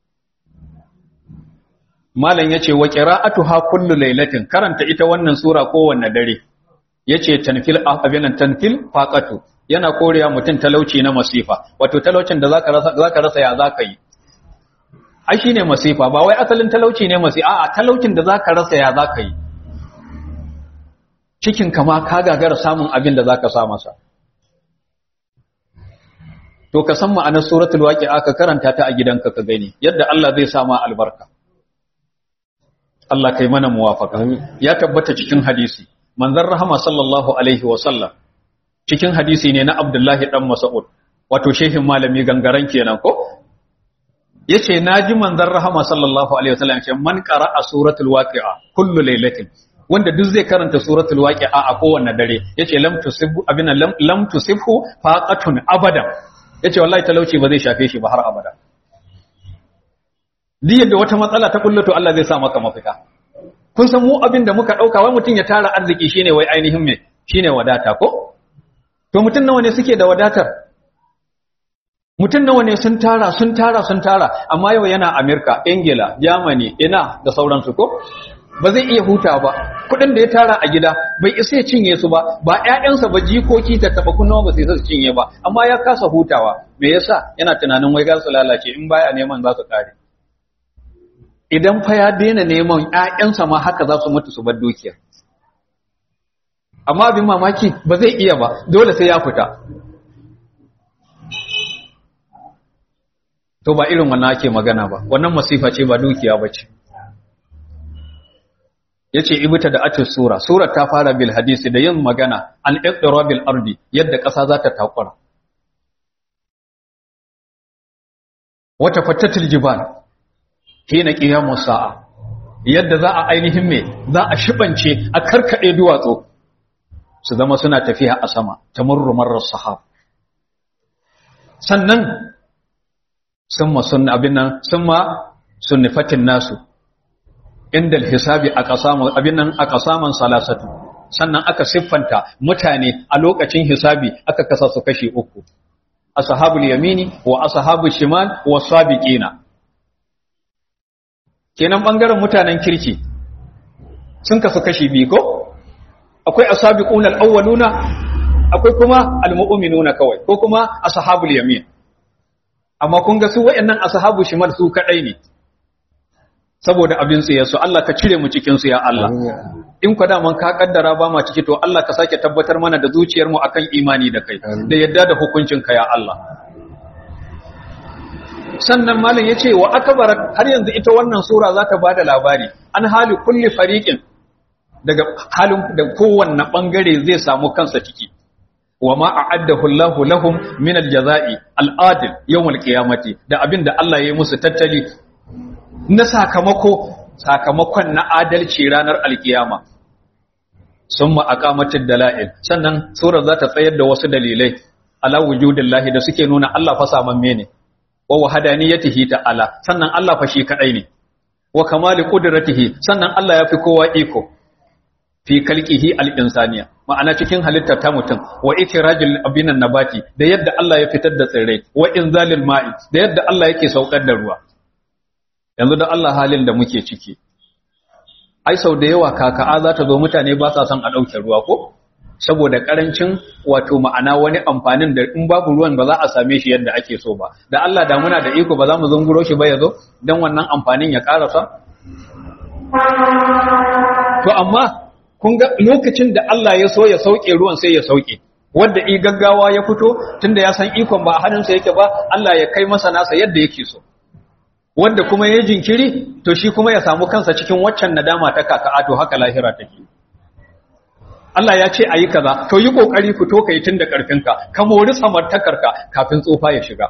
malam yace wa qira'atuha kullu lailatin karanta ita wannan sura kowanne dare yace tanfil abinan tanfil faqatu yana korewa mutum talauci na masifa wato talaucin da zaka rasa zaka rasa ya zaka yi ai shine masifa ba wai asalin talauci ne masifa a'a talaucin da zaka rasa ya zaka yi cikin kama ka gagara samun abin da zaka sa masa to ka san ma'anar suratul waqi'a ka karanta ta a gidanka ka gani yadda Allah zai sa ma albarka Allah kai mana muwafaka ya tabbata cikin hadisi manzon rahama sallallahu alaihi wa sallam cikin hadisi ne na Abdullahi dan Mas'ud wato shehin malami gangaren kenan ko yace naji manzon rahama sallallahu alaihi wa sallam ce man qara'a suratul waqi'a kullu lailatin wanda duk zai karanta suratul waqi'a a kowanne dare yace lam tusibhu abina lam, lam tusibhu faqatun abada yace wallahi talauci ba zai shafe shi ba har abada duk yadda wata matsala ta kullato Allah zai sa maka mafita kun san mu abin da muka dauka wai mutun ya tara arziki shine wai ainihin me shine wadata ko to mutun nawa ne suke da wadatar mutun nawa ne sun tara sun tara sun tara amma yau yana America Ingila Germany ina da sauransu ko ba zai iya huta ba kudin da ya tara a gida bai isa ya cinye su ba ba ƴaƴansa ba jikoki ta taba kunna ba sai su cinye ba amma ya kasa hutawa me yasa yana tunanin wai ga su lalace in baya neman za su kare idan fa ya daina neman ƴaƴansa ma haka za su mutu su bar dukiya amma abin mamaki ba zai iya ba dole sai ya fita to ba irin wannan ake magana ba wannan masifa ce ba dukiya ba ce yace ibta da atis sura surar ta fara bil hadisi da yin magana an iqrabil ardi yadda ƙasa za ta takura wata fattatil jibal hina qiyamus sa'a yadda za a ainihin me za a shibance a karkade duwatsu su zama suna tafiya a sama tamurru marras sahab sannan summa sunna abin nan summa sunnifatin nasu inda hisabi a kasaman abin nan a kasaman salasatu sannan aka siffanta mutane a lokacin hisabi aka kasa su kashi uku ashabul yamini wa ashabul shimal wa sabiqina kenan bangaren mutanen kirki sun kasu kashi biyu ko akwai asabiquna alawwaluna akwai kuma almu'minuna kawai ko kuma ashabul yamin amma kun ga su wayannan ashabu shimal su kadai ne saboda abin su yaso Allah ka cire mu cikin su ya Allah in kwa daman ka kaddara ba ma ciki to Allah ka sake tabbatar mana da zuciyar mu akan imani da kai da yadda da hukuncin ka ya Allah sannan malam yace wa akbar har yanzu ita wannan sura za ta bada labari an hali kulli fariqin daga halin da kowanne bangare zai samu kansa ciki wa ma a'addahu Allahu lahum min al-jaza'i al-adil yawm al-qiyamati da abinda Allah ya yi musu tattali na sakamako sakamakon na adalci ranar alkiyama summa aqamatud dalail sannan surar za ta tsayar da wasu dalilai ala wujudillahi da suke nuna Allah fa samamme ne wa wahdaniyatihi ta'ala sannan Allah fa shi kadai ne wa kamali qudratihi sannan Allah ya fi kowa iko fi kalqihi al-insaniya ma'ana cikin halittar ta mutum wa itirajil abinan nabati da yadda Allah ya fitar da tsirrai wa inzalil ma'i da yadda Allah yake saukar da ruwa yanzu da Allah halin da muke ciki ai sau da yawa kaka'a za ta zo mutane ba sa son a ɗauke ruwa ko saboda karancin wato ma'ana wani amfanin da in babu ruwan ba za a same shi yadda ake so ba da Allah da muna da iko ba za mu zunguro shi ba ya zo don wannan amfanin ya karasa to amma kun ga lokacin da Allah ya so ya sauke ruwan sai ya sauke wanda i gaggawa ya fito tunda ya san ikon ba a hannunsa yake ba Allah ya kai masa nasa yadda yake so wanda kuma ya jinkiri to shi kuma ya samu kansa cikin waccan nadama ta kaka to haka lahira take Allah ya ce ayi kaza to yi kokari fito kai tun da karfinka ka mori samartakarka kafin tsofa ya shiga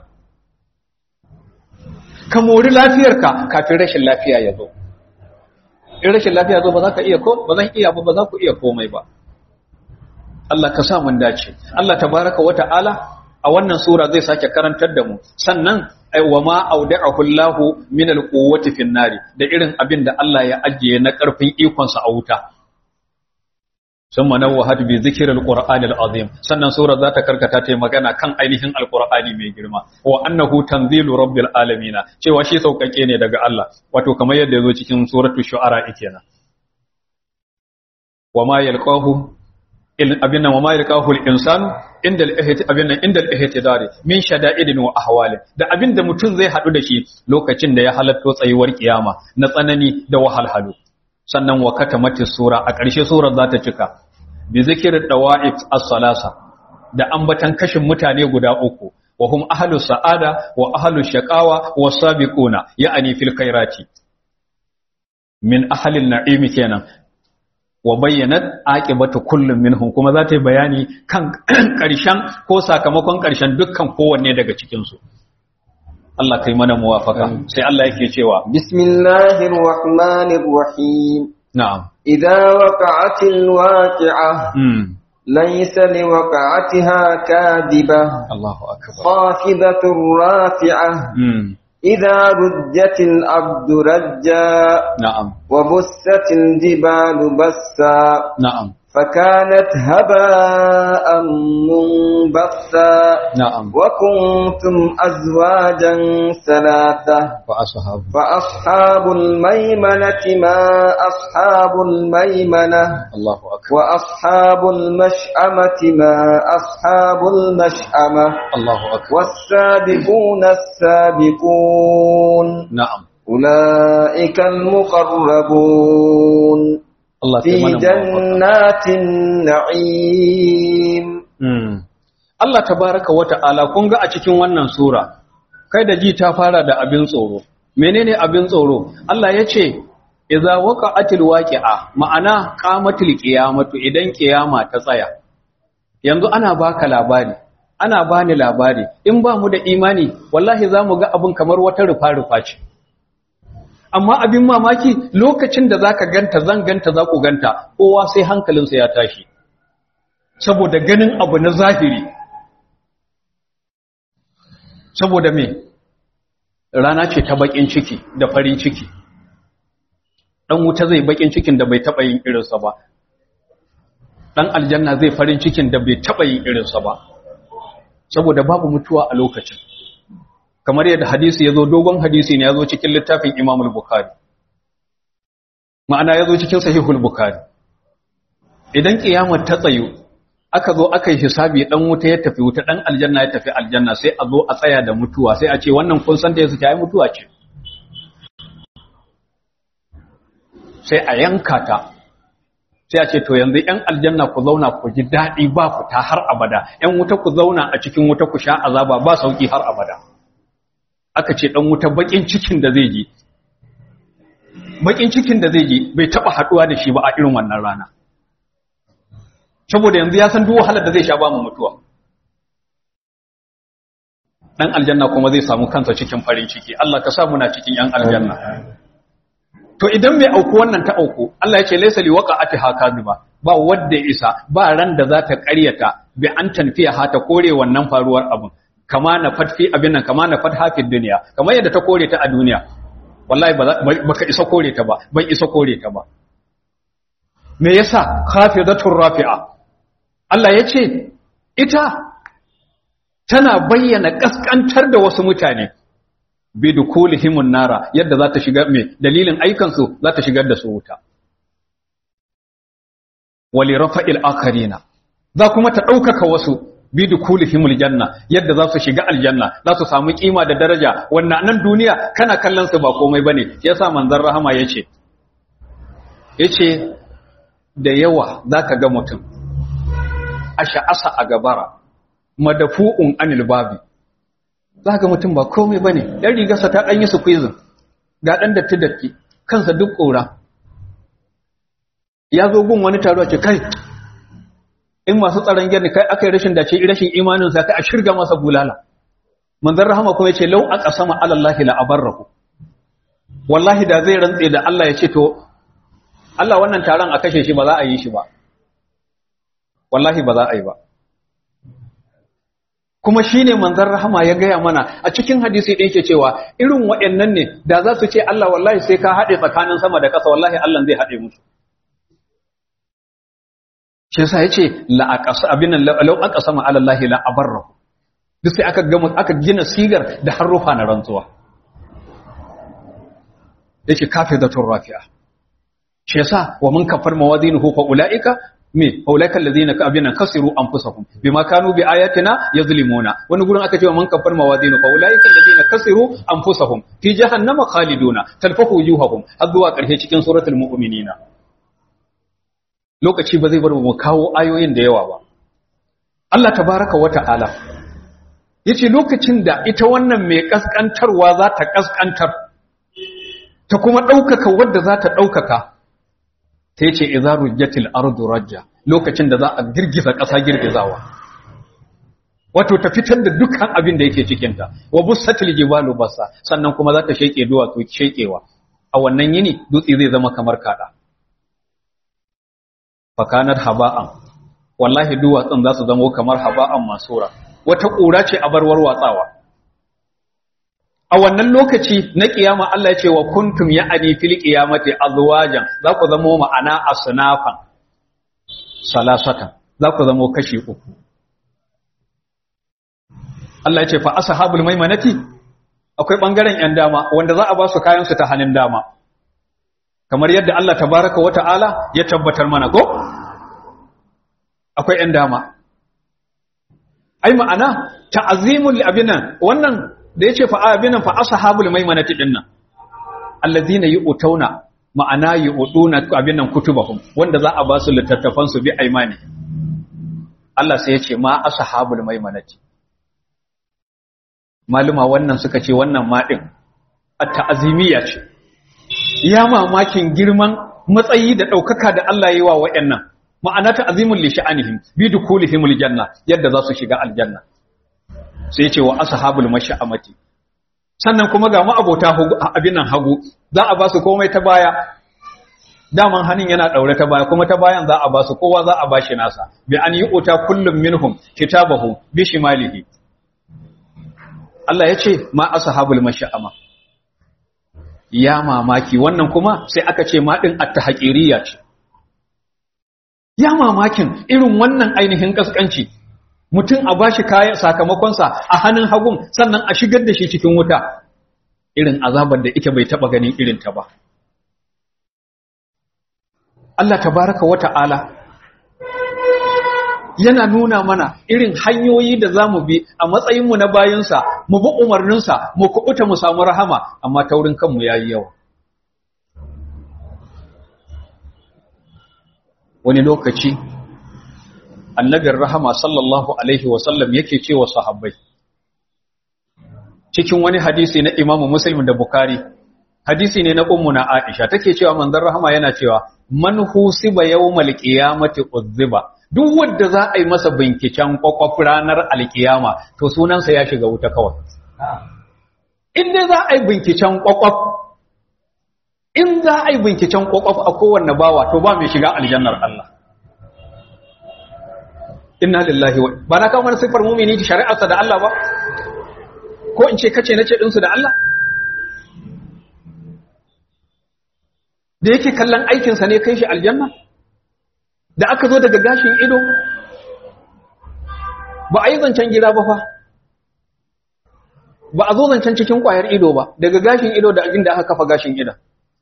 ka mori lafiyarka kafin rashin lafiya ya zo in rashin lafiya zo ba za ka iya ko ba zan iya ba ba za ku iya komai ba Allah ka sa mun dace Allah tabaraka wa ta'ala a wannan sura zai sake karantar da mu sannan wa ma auda'ahu Allahu min al-quwwati fin nari da irin abin da Allah ya ajiye na karfin ikon sa a wuta summa nawwahat bi zikril qur'ani al-azim sannan sura za ta karkata ta magana kan ainihin al-qur'ani mai girma wa annahu tanzilu rabbil alamin cewa shi saukake ne daga Allah wato kamar yadda yazo cikin suratul shu'ara kenan wa ma yalqahu abin nan wa ma yalqahu al-insanu inda al-ihti abin nan inda al-ihtidari min shada'idin wa ahwali da abin da mutum zai hadu da shi lokacin da ya halatto tsayuwar kiyama na tsanani da wahalhalu sannan wa katamati sura a ƙarshe surar za ta cika bi zikirin dawa'if as-salasa da ambatan kashin mutane guda uku wa hum ahlus sa'ada wa ahlus shaqawa was sabiquna ya'ani fil khairati min ahlil na'imi kenan wa bayyanat aqibatu kullum minhum kuma za ta yi bayani kan ƙarshen ko sakamakon ƙarshen dukkan kowanne daga cikin su Allah kai mana muwafaka sai Allah yake cewa bismillahir rahmanir rahim na'am idza waqa'atil waqi'ah mm laysa liwaqa'atiha kadibah Allahu akbar khafidatur rafi'ah mm idza rujjatil ardu rajja na'am وبست الجبال بسا na'am فكانت هباء منبثا na'am وكنتم أزواجا ثلاثة wa ashabu فأصحاب الميمنة ما أصحاب الميمنة Allahu akbar وأصحاب المشأمة ما أصحاب المشأمة Allahu akbar والسابقون السابقون na'am أولئك المقربون Allah kai في mana muwafaka جنات النعيم Mm. Allah tabaraka wa ta'ala kun ga a cikin wannan sura kai da ji ta fara da abin tsoro menene abin tsoro Allah ya ce idza waqa'atil waqi'a ma'ana qamatil qiyamatu idan kiyama ta tsaya yanzu ana baka labari ana bani labari in ba mu da imani wallahi zamu ga abin kamar wata rufa rufa ce amma abin mamaki lokacin da zaka ganta zan ganta za ku ganta kowa sai hankalinsa ya tashi saboda ganin abu na zahiri saboda me rana ce ta bakin ciki da farin ciki dan wuta zai bakin cikin da bai taba yin irinsa ba dan aljanna zai farin cikin da bai taba yin irinsa ba saboda babu mutuwa a lokacin kamar yadda hadisi yazo dogon hadisi ne yazo cikin littafin Imam al-Bukhari ma'ana yazo cikin Sahihul Bukhari idan kiyamar ta tsayu aka zo aka yi hisabi dan wuta ya tafi wuta dan aljanna ya tafi aljanna sai a zo a tsaya da mutuwa sai a ce wannan kun san da yake ai mutuwa ce sai a yanka ta sai a ce to yanzu yan aljanna ku zauna ku ji daɗi ba fita har abada yan wuta ku zauna a cikin wuta ku sha azaba ba sauki har abada aka ce dan wuta bakin cikin da zai ji bakin cikin da zai ji bai taba haduwa da shi ba a irin wannan rana saboda yanzu ya san duk wahalar da zai sha ba mu mutuwa dan aljanna kuma zai samu kansa cikin farin ciki Allah ka sa muna cikin yan aljanna to idan mai auku wannan ta auku Allah ya ce laysa li waqa'ati hakaziba ba wanda ya isa ba ran da za ta ƙaryata bi an tanfiya ha ta kore wannan faruwar abin kama na fatfi abin nan kama na fatha fi duniya kamar yadda ta kore ta a duniya wallahi ba baka isa kore ta ba ban isa kore ta ba me yasa khafidatur rafi'a Allah ya ce ita tana bayyana kaskantar da wasu mutane bi dukulihimun nara yadda za ta shiga me dalilin aikansu za ta shigar da su wuta wali rafa'il akarina za kuma ta ɗaukaka wasu bi dukulihimul janna yadda za su shiga aljanna za su samu kima da daraja wannan nan duniya kana kallon su ba komai bane yasa manzon rahama yace yace da yawa zaka ga mutum asha'asa a gabara madafu'un anil babi za ga mutum ba komai ba ne ɗan rigarsa ta ɗanyi su kwizin ga ɗan datti datti kansa duk ƙora ya zo gun wani taro ce kai in masu tsaron gyarni kai aka yi rashin dace rashin imaninsa kai a shirga masa bulala manzan rahama kuma ya ce lau aka sama alallahi la abarrahu wallahi da zai rantse da Allah ya ce to Allah wannan taron a kashe shi ba za a yi shi ba wallahi ba za a yi ba kuma shi ne manzan rahama ya gaya mana a cikin hadisi ɗin ke cewa irin waɗannan ne da za su ce Allah wallahi sai ka haɗe tsakanin sama da ƙasa wallahi Allah zai haɗe musu shi yasa yace la aqasa abin law aqasama ala Allah la abarrahu duk sai aka gama aka gina sigar da harufa na rantsuwa yake kafidatur rafi'a shi yasa wa man kafar mawazinuhu fa ulaika me aulaika allazina ka abinan kasiru anfusahum bima kanu bi ayatina yazlimuna wani gurin aka ce man kafar mawazinu fa ulaika allazina kasiru anfusahum fi jahannama khaliduna talfahu wujuhahum har zuwa karshe cikin suratul mu'minina lokaci ba zai bar mu kawo ayoyin da yawa ba Allah tabaraka wa ta'ala yace lokacin da ita wannan mai kaskantarwa za ta kaskantar ta kuma ɗaukaka wadda za ta ɗaukaka ta yace idza rujjatil ardu rajja lokacin da za a girgiza ƙasa girgizawa wato ta fitar da dukkan abin da yake cikinta wa bussatil jibalu basa sannan kuma za ta sheke duwatsu shekewa a wannan yini dutse zai zama kamar kada fakanat haba'an wallahi duwatsun za su zama kamar haba'an masura wata ƙura ce a barwar watsawa a wannan lokaci na kiyama Allah ya ce wa kuntum ya'ani fil qiyamati azwajan za ku zama ma'ana asnafan salasatan za ku zama kashi uku Allah ya ce fa ashabul maimanati akwai bangaren yan dama wanda za a ba su kayan su ta hannun dama kamar yadda Allah tabaraka wata'ala ya tabbatar mana ko akwai yan dama ai ma'ana ta'azimul abinan wannan da yace fa abinan fa ashabul maimanati dinnan allazina yu'tuna ma'ana yu'tuna abinan kutubahum wanda za a ba su littattafan su bi aimani Allah sai yace ma ashabul maimanati maluma wannan suka ce wannan maɗin a ta'azimiyya ce ya mamakin girman matsayi da ɗaukaka da Allah yi wa wa'yannan ma'ana ta'azimun li sha'anihim bi dukulihim aljanna yadda za su shiga aljanna sai ce wa ashabul mash'amati sannan kuma ga mu abota abin nan hagu za a ba su komai ta baya daman hannun yana daure ta baya kuma ta bayan za a ba su kowa za a ba shi nasa bi an yi uta kullum minhum kitabahu bi shimalihi Allah ya ce ma ashabul mash'ama ya mamaki wannan kuma sai aka ce ma din at-tahqiriyya ce ya mamakin irin wannan ainihin kaskanci mutum a bashi kayan sakamakon sa a hannun hagun sannan a shigar da shi cikin wuta irin azabar da ita bai taba ganin irin ta ba Allah tabaraka wa ta'ala yana nuna mana irin hanyoyi da za mu bi a matsayinmu na bayansa mu bi umarninsa mu kuɓuta mu samu rahama amma taurin kanmu ya yi yawa wani lokaci annabin rahama sallallahu alaihi wasallam yake ce wa sahabbai cikin wani hadisi na imamu muslim da bukari hadisi ne na ummu na aisha take cewa manzon rahama yana cewa man husiba yawmal qiyamati uzziba duk wanda za a yi masa binciken kwakwaf ranar alkiyama to sunansa ya shiga wuta kawai in dai za a yi binciken kwakwaf in za a yi binciken kwakwaf a kowanne bawa to ba mai shiga aljannar Allah inna lillahi wa ba na kawo mana sifar mumini shari'arsa da Allah ba ko in ce kace nace dinsu da Allah da yake kallon aikinsa ne kai shi aljanna da aka zo daga gashin ido ba a yi zancen gida ba fa ba a zo zancen cikin kwayar ido ba daga gashin ido da abin da aka kafa gashin ido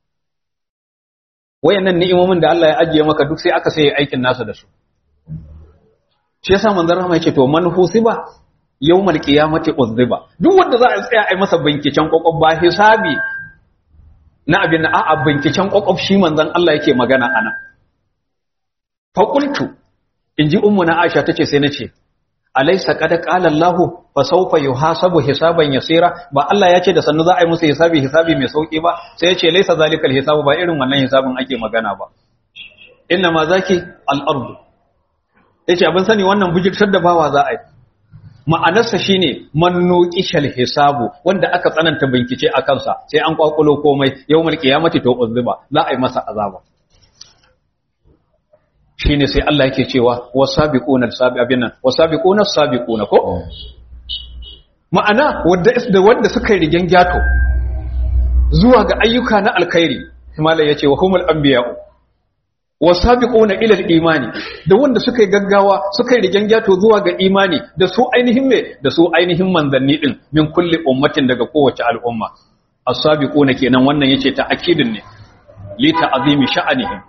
wayannan ni'imomin da Allah ya ajiye maka duk sai aka sai aikin nasa da su shi yasa manzon rahama yake to man husiba yawmal qiyamati uzziba duk wanda za a tsaya ai masa binkicen kokob ba hisabi na abin da a'a binkicen kokob shi manzon Allah yake magana anan fa qultu inji ummu na Aisha tace sai nace alaysa qad qala Allah fa sawfa yuhasabu hisaban yasira ba Allah ya ce da sannu za a yi musu hisabi hisabi mai sauki ba sai ya ce laysa zalikal hisabu ba irin wannan hisabin ake magana ba inna ma zaki al-ardu yace abin sani wannan bujirtar da bawa za a yi ma'anarsa shine mannuqishal hisabu wanda aka tsananta bincike a kansa sai an kwakulo komai yawmal qiyamati to uzziba za a yi masa azaba shine sai Allah yake cewa wasabiquna sabiquna wasabiquna sabiquna ko ma'ana wanda da wanda suka yi rigen gyato zuwa ga ayyuka na alkhairi himala yace wa humul anbiya'u wasabiquna ila al-imani da wanda suka yi gaggawa suka yi rigen gyato zuwa ga imani da su ainihin me da su ainihin manzanni din min kulli ummatin daga kowace al'umma as-sabiquna kenan wannan yace ta akidin ne li ta'zimi sha'anihim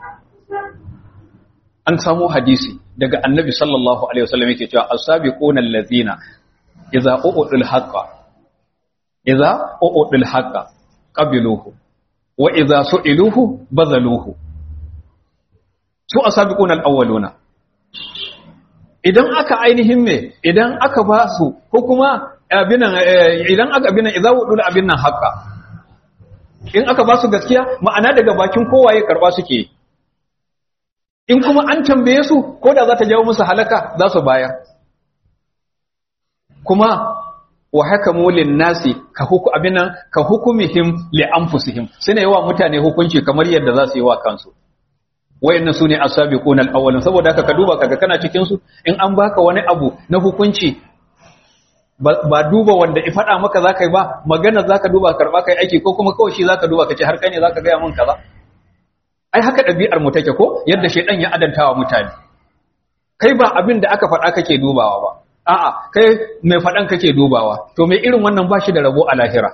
an samu hadisi daga annabi sallallahu alaihi wasallam yake cewa as-sabiquna allazina idza u'udul haqqa idza u'udul haqqa qabiluhu wa idza su'iluhu bazaluhu su asabiquna al-awwaluna idan aka ainihin me idan aka ba su ko kuma abinan idan aka abinan idza wudul abin nan haka in aka ba su gaskiya ma'ana daga bakin kowaye karba suke in kuma an tambaye su ko da za ta jawo musu halaka za su bayar kuma wa hakamu lin nasi ka huku abinan ka hukumihim li anfusihim suna yawa mutane hukunci kamar yadda za su yi wa kansu wayannan sune as-sabiqun al-awwalun saboda haka ka duba kaga kana cikin su in an baka wani abu na hukunci ba duba wanda i faɗa maka zaka yi ba magana zaka duba karba kai aiki ko kuma kawai shi zaka duba kace har kai ne zaka ga mun kaza ai haka ɗabi'ar mu take ko yadda shedan ya adantawa mutane kai ba abin da aka faɗa kake dubawa ba a'a kai mai faɗan kake dubawa to mai irin wannan ba shi da rabo a lahira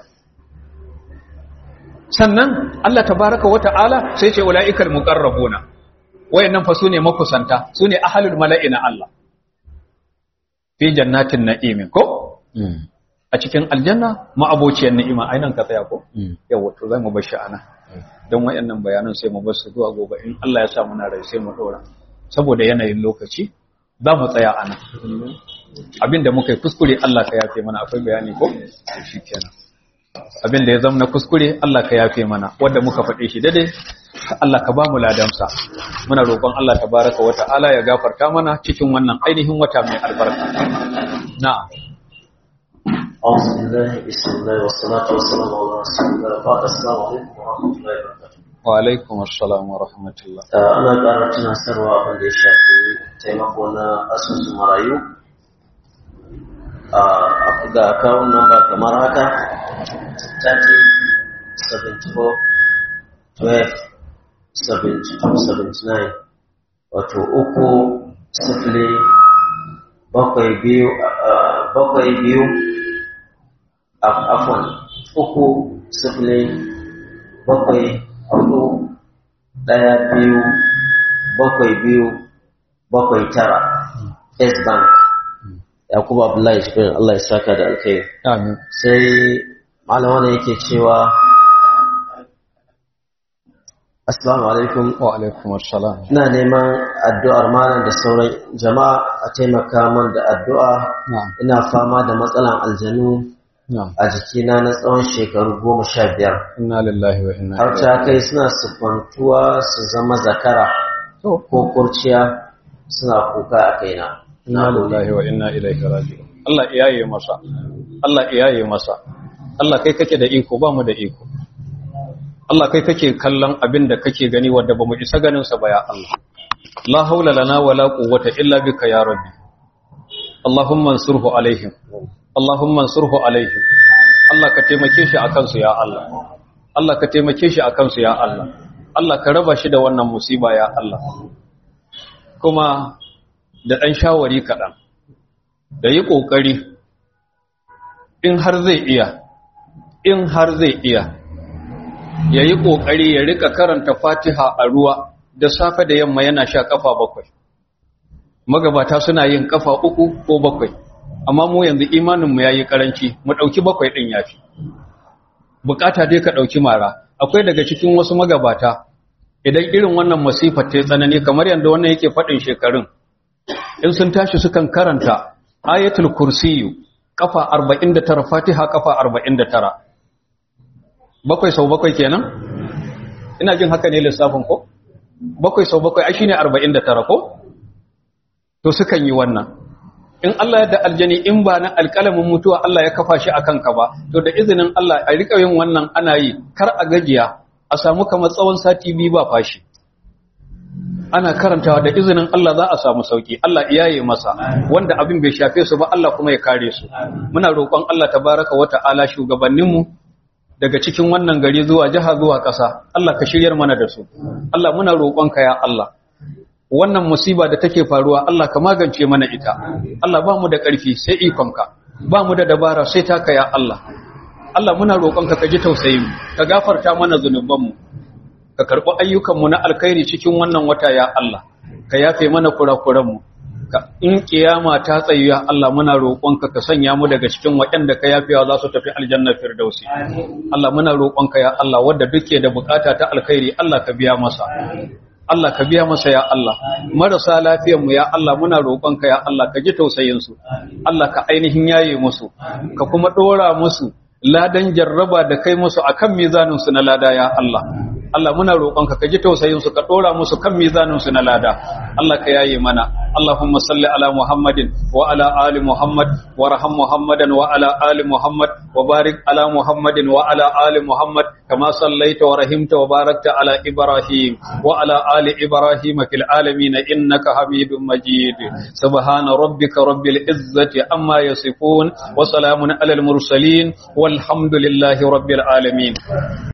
sannan Allah tabaraka wa ta'ala sai ce ula'ikal muqarrabuna wayannan fa sune makusanta sune ahlul mala'ina Allah fi jannatin na'im ko a cikin aljanna ma'abociyar ni'ima ainan ka tsaya ko yawa to zai mu bar shi ana don wayannan bayanan sai mu bar su zuwa gobe in Allah ya sa muna rai sai mu dora saboda yanayin lokaci za mu tsaya ana abinda muka yi kuskure Allah ka yafe mana akwai bayani ko shi kenan abinda ya zama na kuskure Allah ka yafe mana wanda muka faɗe shi dade Allah ka ba mu ladansa muna roƙon Allah tabaraka wa ta'ala ya gafarta mana cikin wannan ainihin wata mai albarka na'am أعوذ بالله بسم الله والصلاة والسلام على رسول الله بعد السلام عليكم ورحمة الله وبركاته wa alaikum assalam wa rahmatullah ana ƙara tunasarwa abin da ya shafi taimako na asusun marayu a ga akawun namba kamar haka 30 74 12 72 79 wato uku sifili bakwai biyu bakwai biyu afon uku sifili bakwai hudu ɗaya biyu bakwai biyu bakwai tara S bank yakubu abdullahi shirin Allah ya saka da alkai amin sai malama ne yake cewa assalamu alaikum wa alaikum assalam ina neman addu'ar malam da sauran jama'a a taimaka man da addu'a na'am ina fama da matsalan aljanu na'am a jikina na tsawon shekaru goma sha biyar inna lillahi wa inna har ta kai suna siffantuwa su zama zakara to ko kurciya suna kuka a kaina inna lillahi wa inna ilaihi raji'un Allah iyaye masa Allah iyaye masa Allah kai kake da iko ba mu da iko Allah kai kake kallon abin da kake gani wanda bamu isa ganin sa ba ya Allah la haula lana wala quwwata illa bika ya rabbi Allahumma ansurhu alaihim Allahumma ansurhu alaihim Allah ka taimake shi akan su ya Allah Allah ka taimake shi akan su ya Allah Allah ka raba shi da wannan musiba ya Allah kuma da ɗan shawari kaɗan da yi ƙoƙari in har zai iya in har zai iya ya yi ƙoƙari ya rika karanta fatiha a ruwa da safe da yamma yana sha ƙafa bakwai magabata suna yin ƙafa uku ko bakwai amma mu yanzu imaninmu ya yi ƙaranci mu ɗauki bakwai ɗin ya fi bukata dai ka ɗauki mara akwai daga cikin wasu magabata idan irin wannan masifar ta yi tsanani kamar yadda wannan yake faɗin shekarun in sun tashi sukan karanta ayatul kursiyu kafa 49 fatiha kafa 49 bakwai sau bakwai kenan ina jin haka ne lissafin ko bakwai sau bakwai ai shine 49 ko to sukan yi wannan in Allah ya da aljani in ba na alƙalamin mutuwa Allah ya kafa shi akan ka ba to da izinin Allah a rika yin wannan ana yi kar a gajiya a samu kamar tsawon sati biyu ba fashi ana karantawa da izinin Allah za a samu sauki Allah iyaye masa wanda abin bai shafe su ba Allah kuma ya kare su muna roƙon Allah tabaraka wa ta'ala shugabanninmu daga cikin wannan gari zuwa jiha zuwa ƙasa Allah ka shiryar mana da su Allah muna roƙonka ya Allah wannan musiba da take faruwa Allah ka magance mana ita Allah ba mu da ƙarfi sai ikonka ba mu da dabara sai taka ya Allah Allah muna roƙonka ka ji tausayin mu ka gafarta mana zunubanmu ka karɓi ayyukanmu na alkhairi cikin wannan wata ya Allah ka yafe mana kurakuranmu ka in kiyama ta tsayu ya Allah muna roƙonka ka sanya mu daga cikin waɗanda ka yafewa za su tafi aljanna firdausi Allah muna roƙonka ya Allah wanda duke da bukata ta alkhairi Allah ka biya masa Allah ka biya masa ya Allah marasa lafiyar mu ya Allah muna roƙonka ya Allah ka ji tausayin su Allah ka ainihin yaye musu ka kuma dora musu ladan jarraba da kai musu akan mizanin su na lada ya Allah Allah muna roƙonka ka ji tausayin su ka dora musu kan mizanin su na lada Allah ka yaye mana Allahumma salli ala Muhammadin wa ala ali Muhammad warham Muhammadan wa ala ali Muhammad wa barik ala Muhammadin wa ala ali Muhammad kama sallaita wa rahimta wa barakta ala Ibrahim wa ala ali Ibrahim fil alamin innaka Hamidum Majid subhana rabbika rabbil izzati amma yasifun wa salamun alal mursalin walhamdulillahi rabbil alamin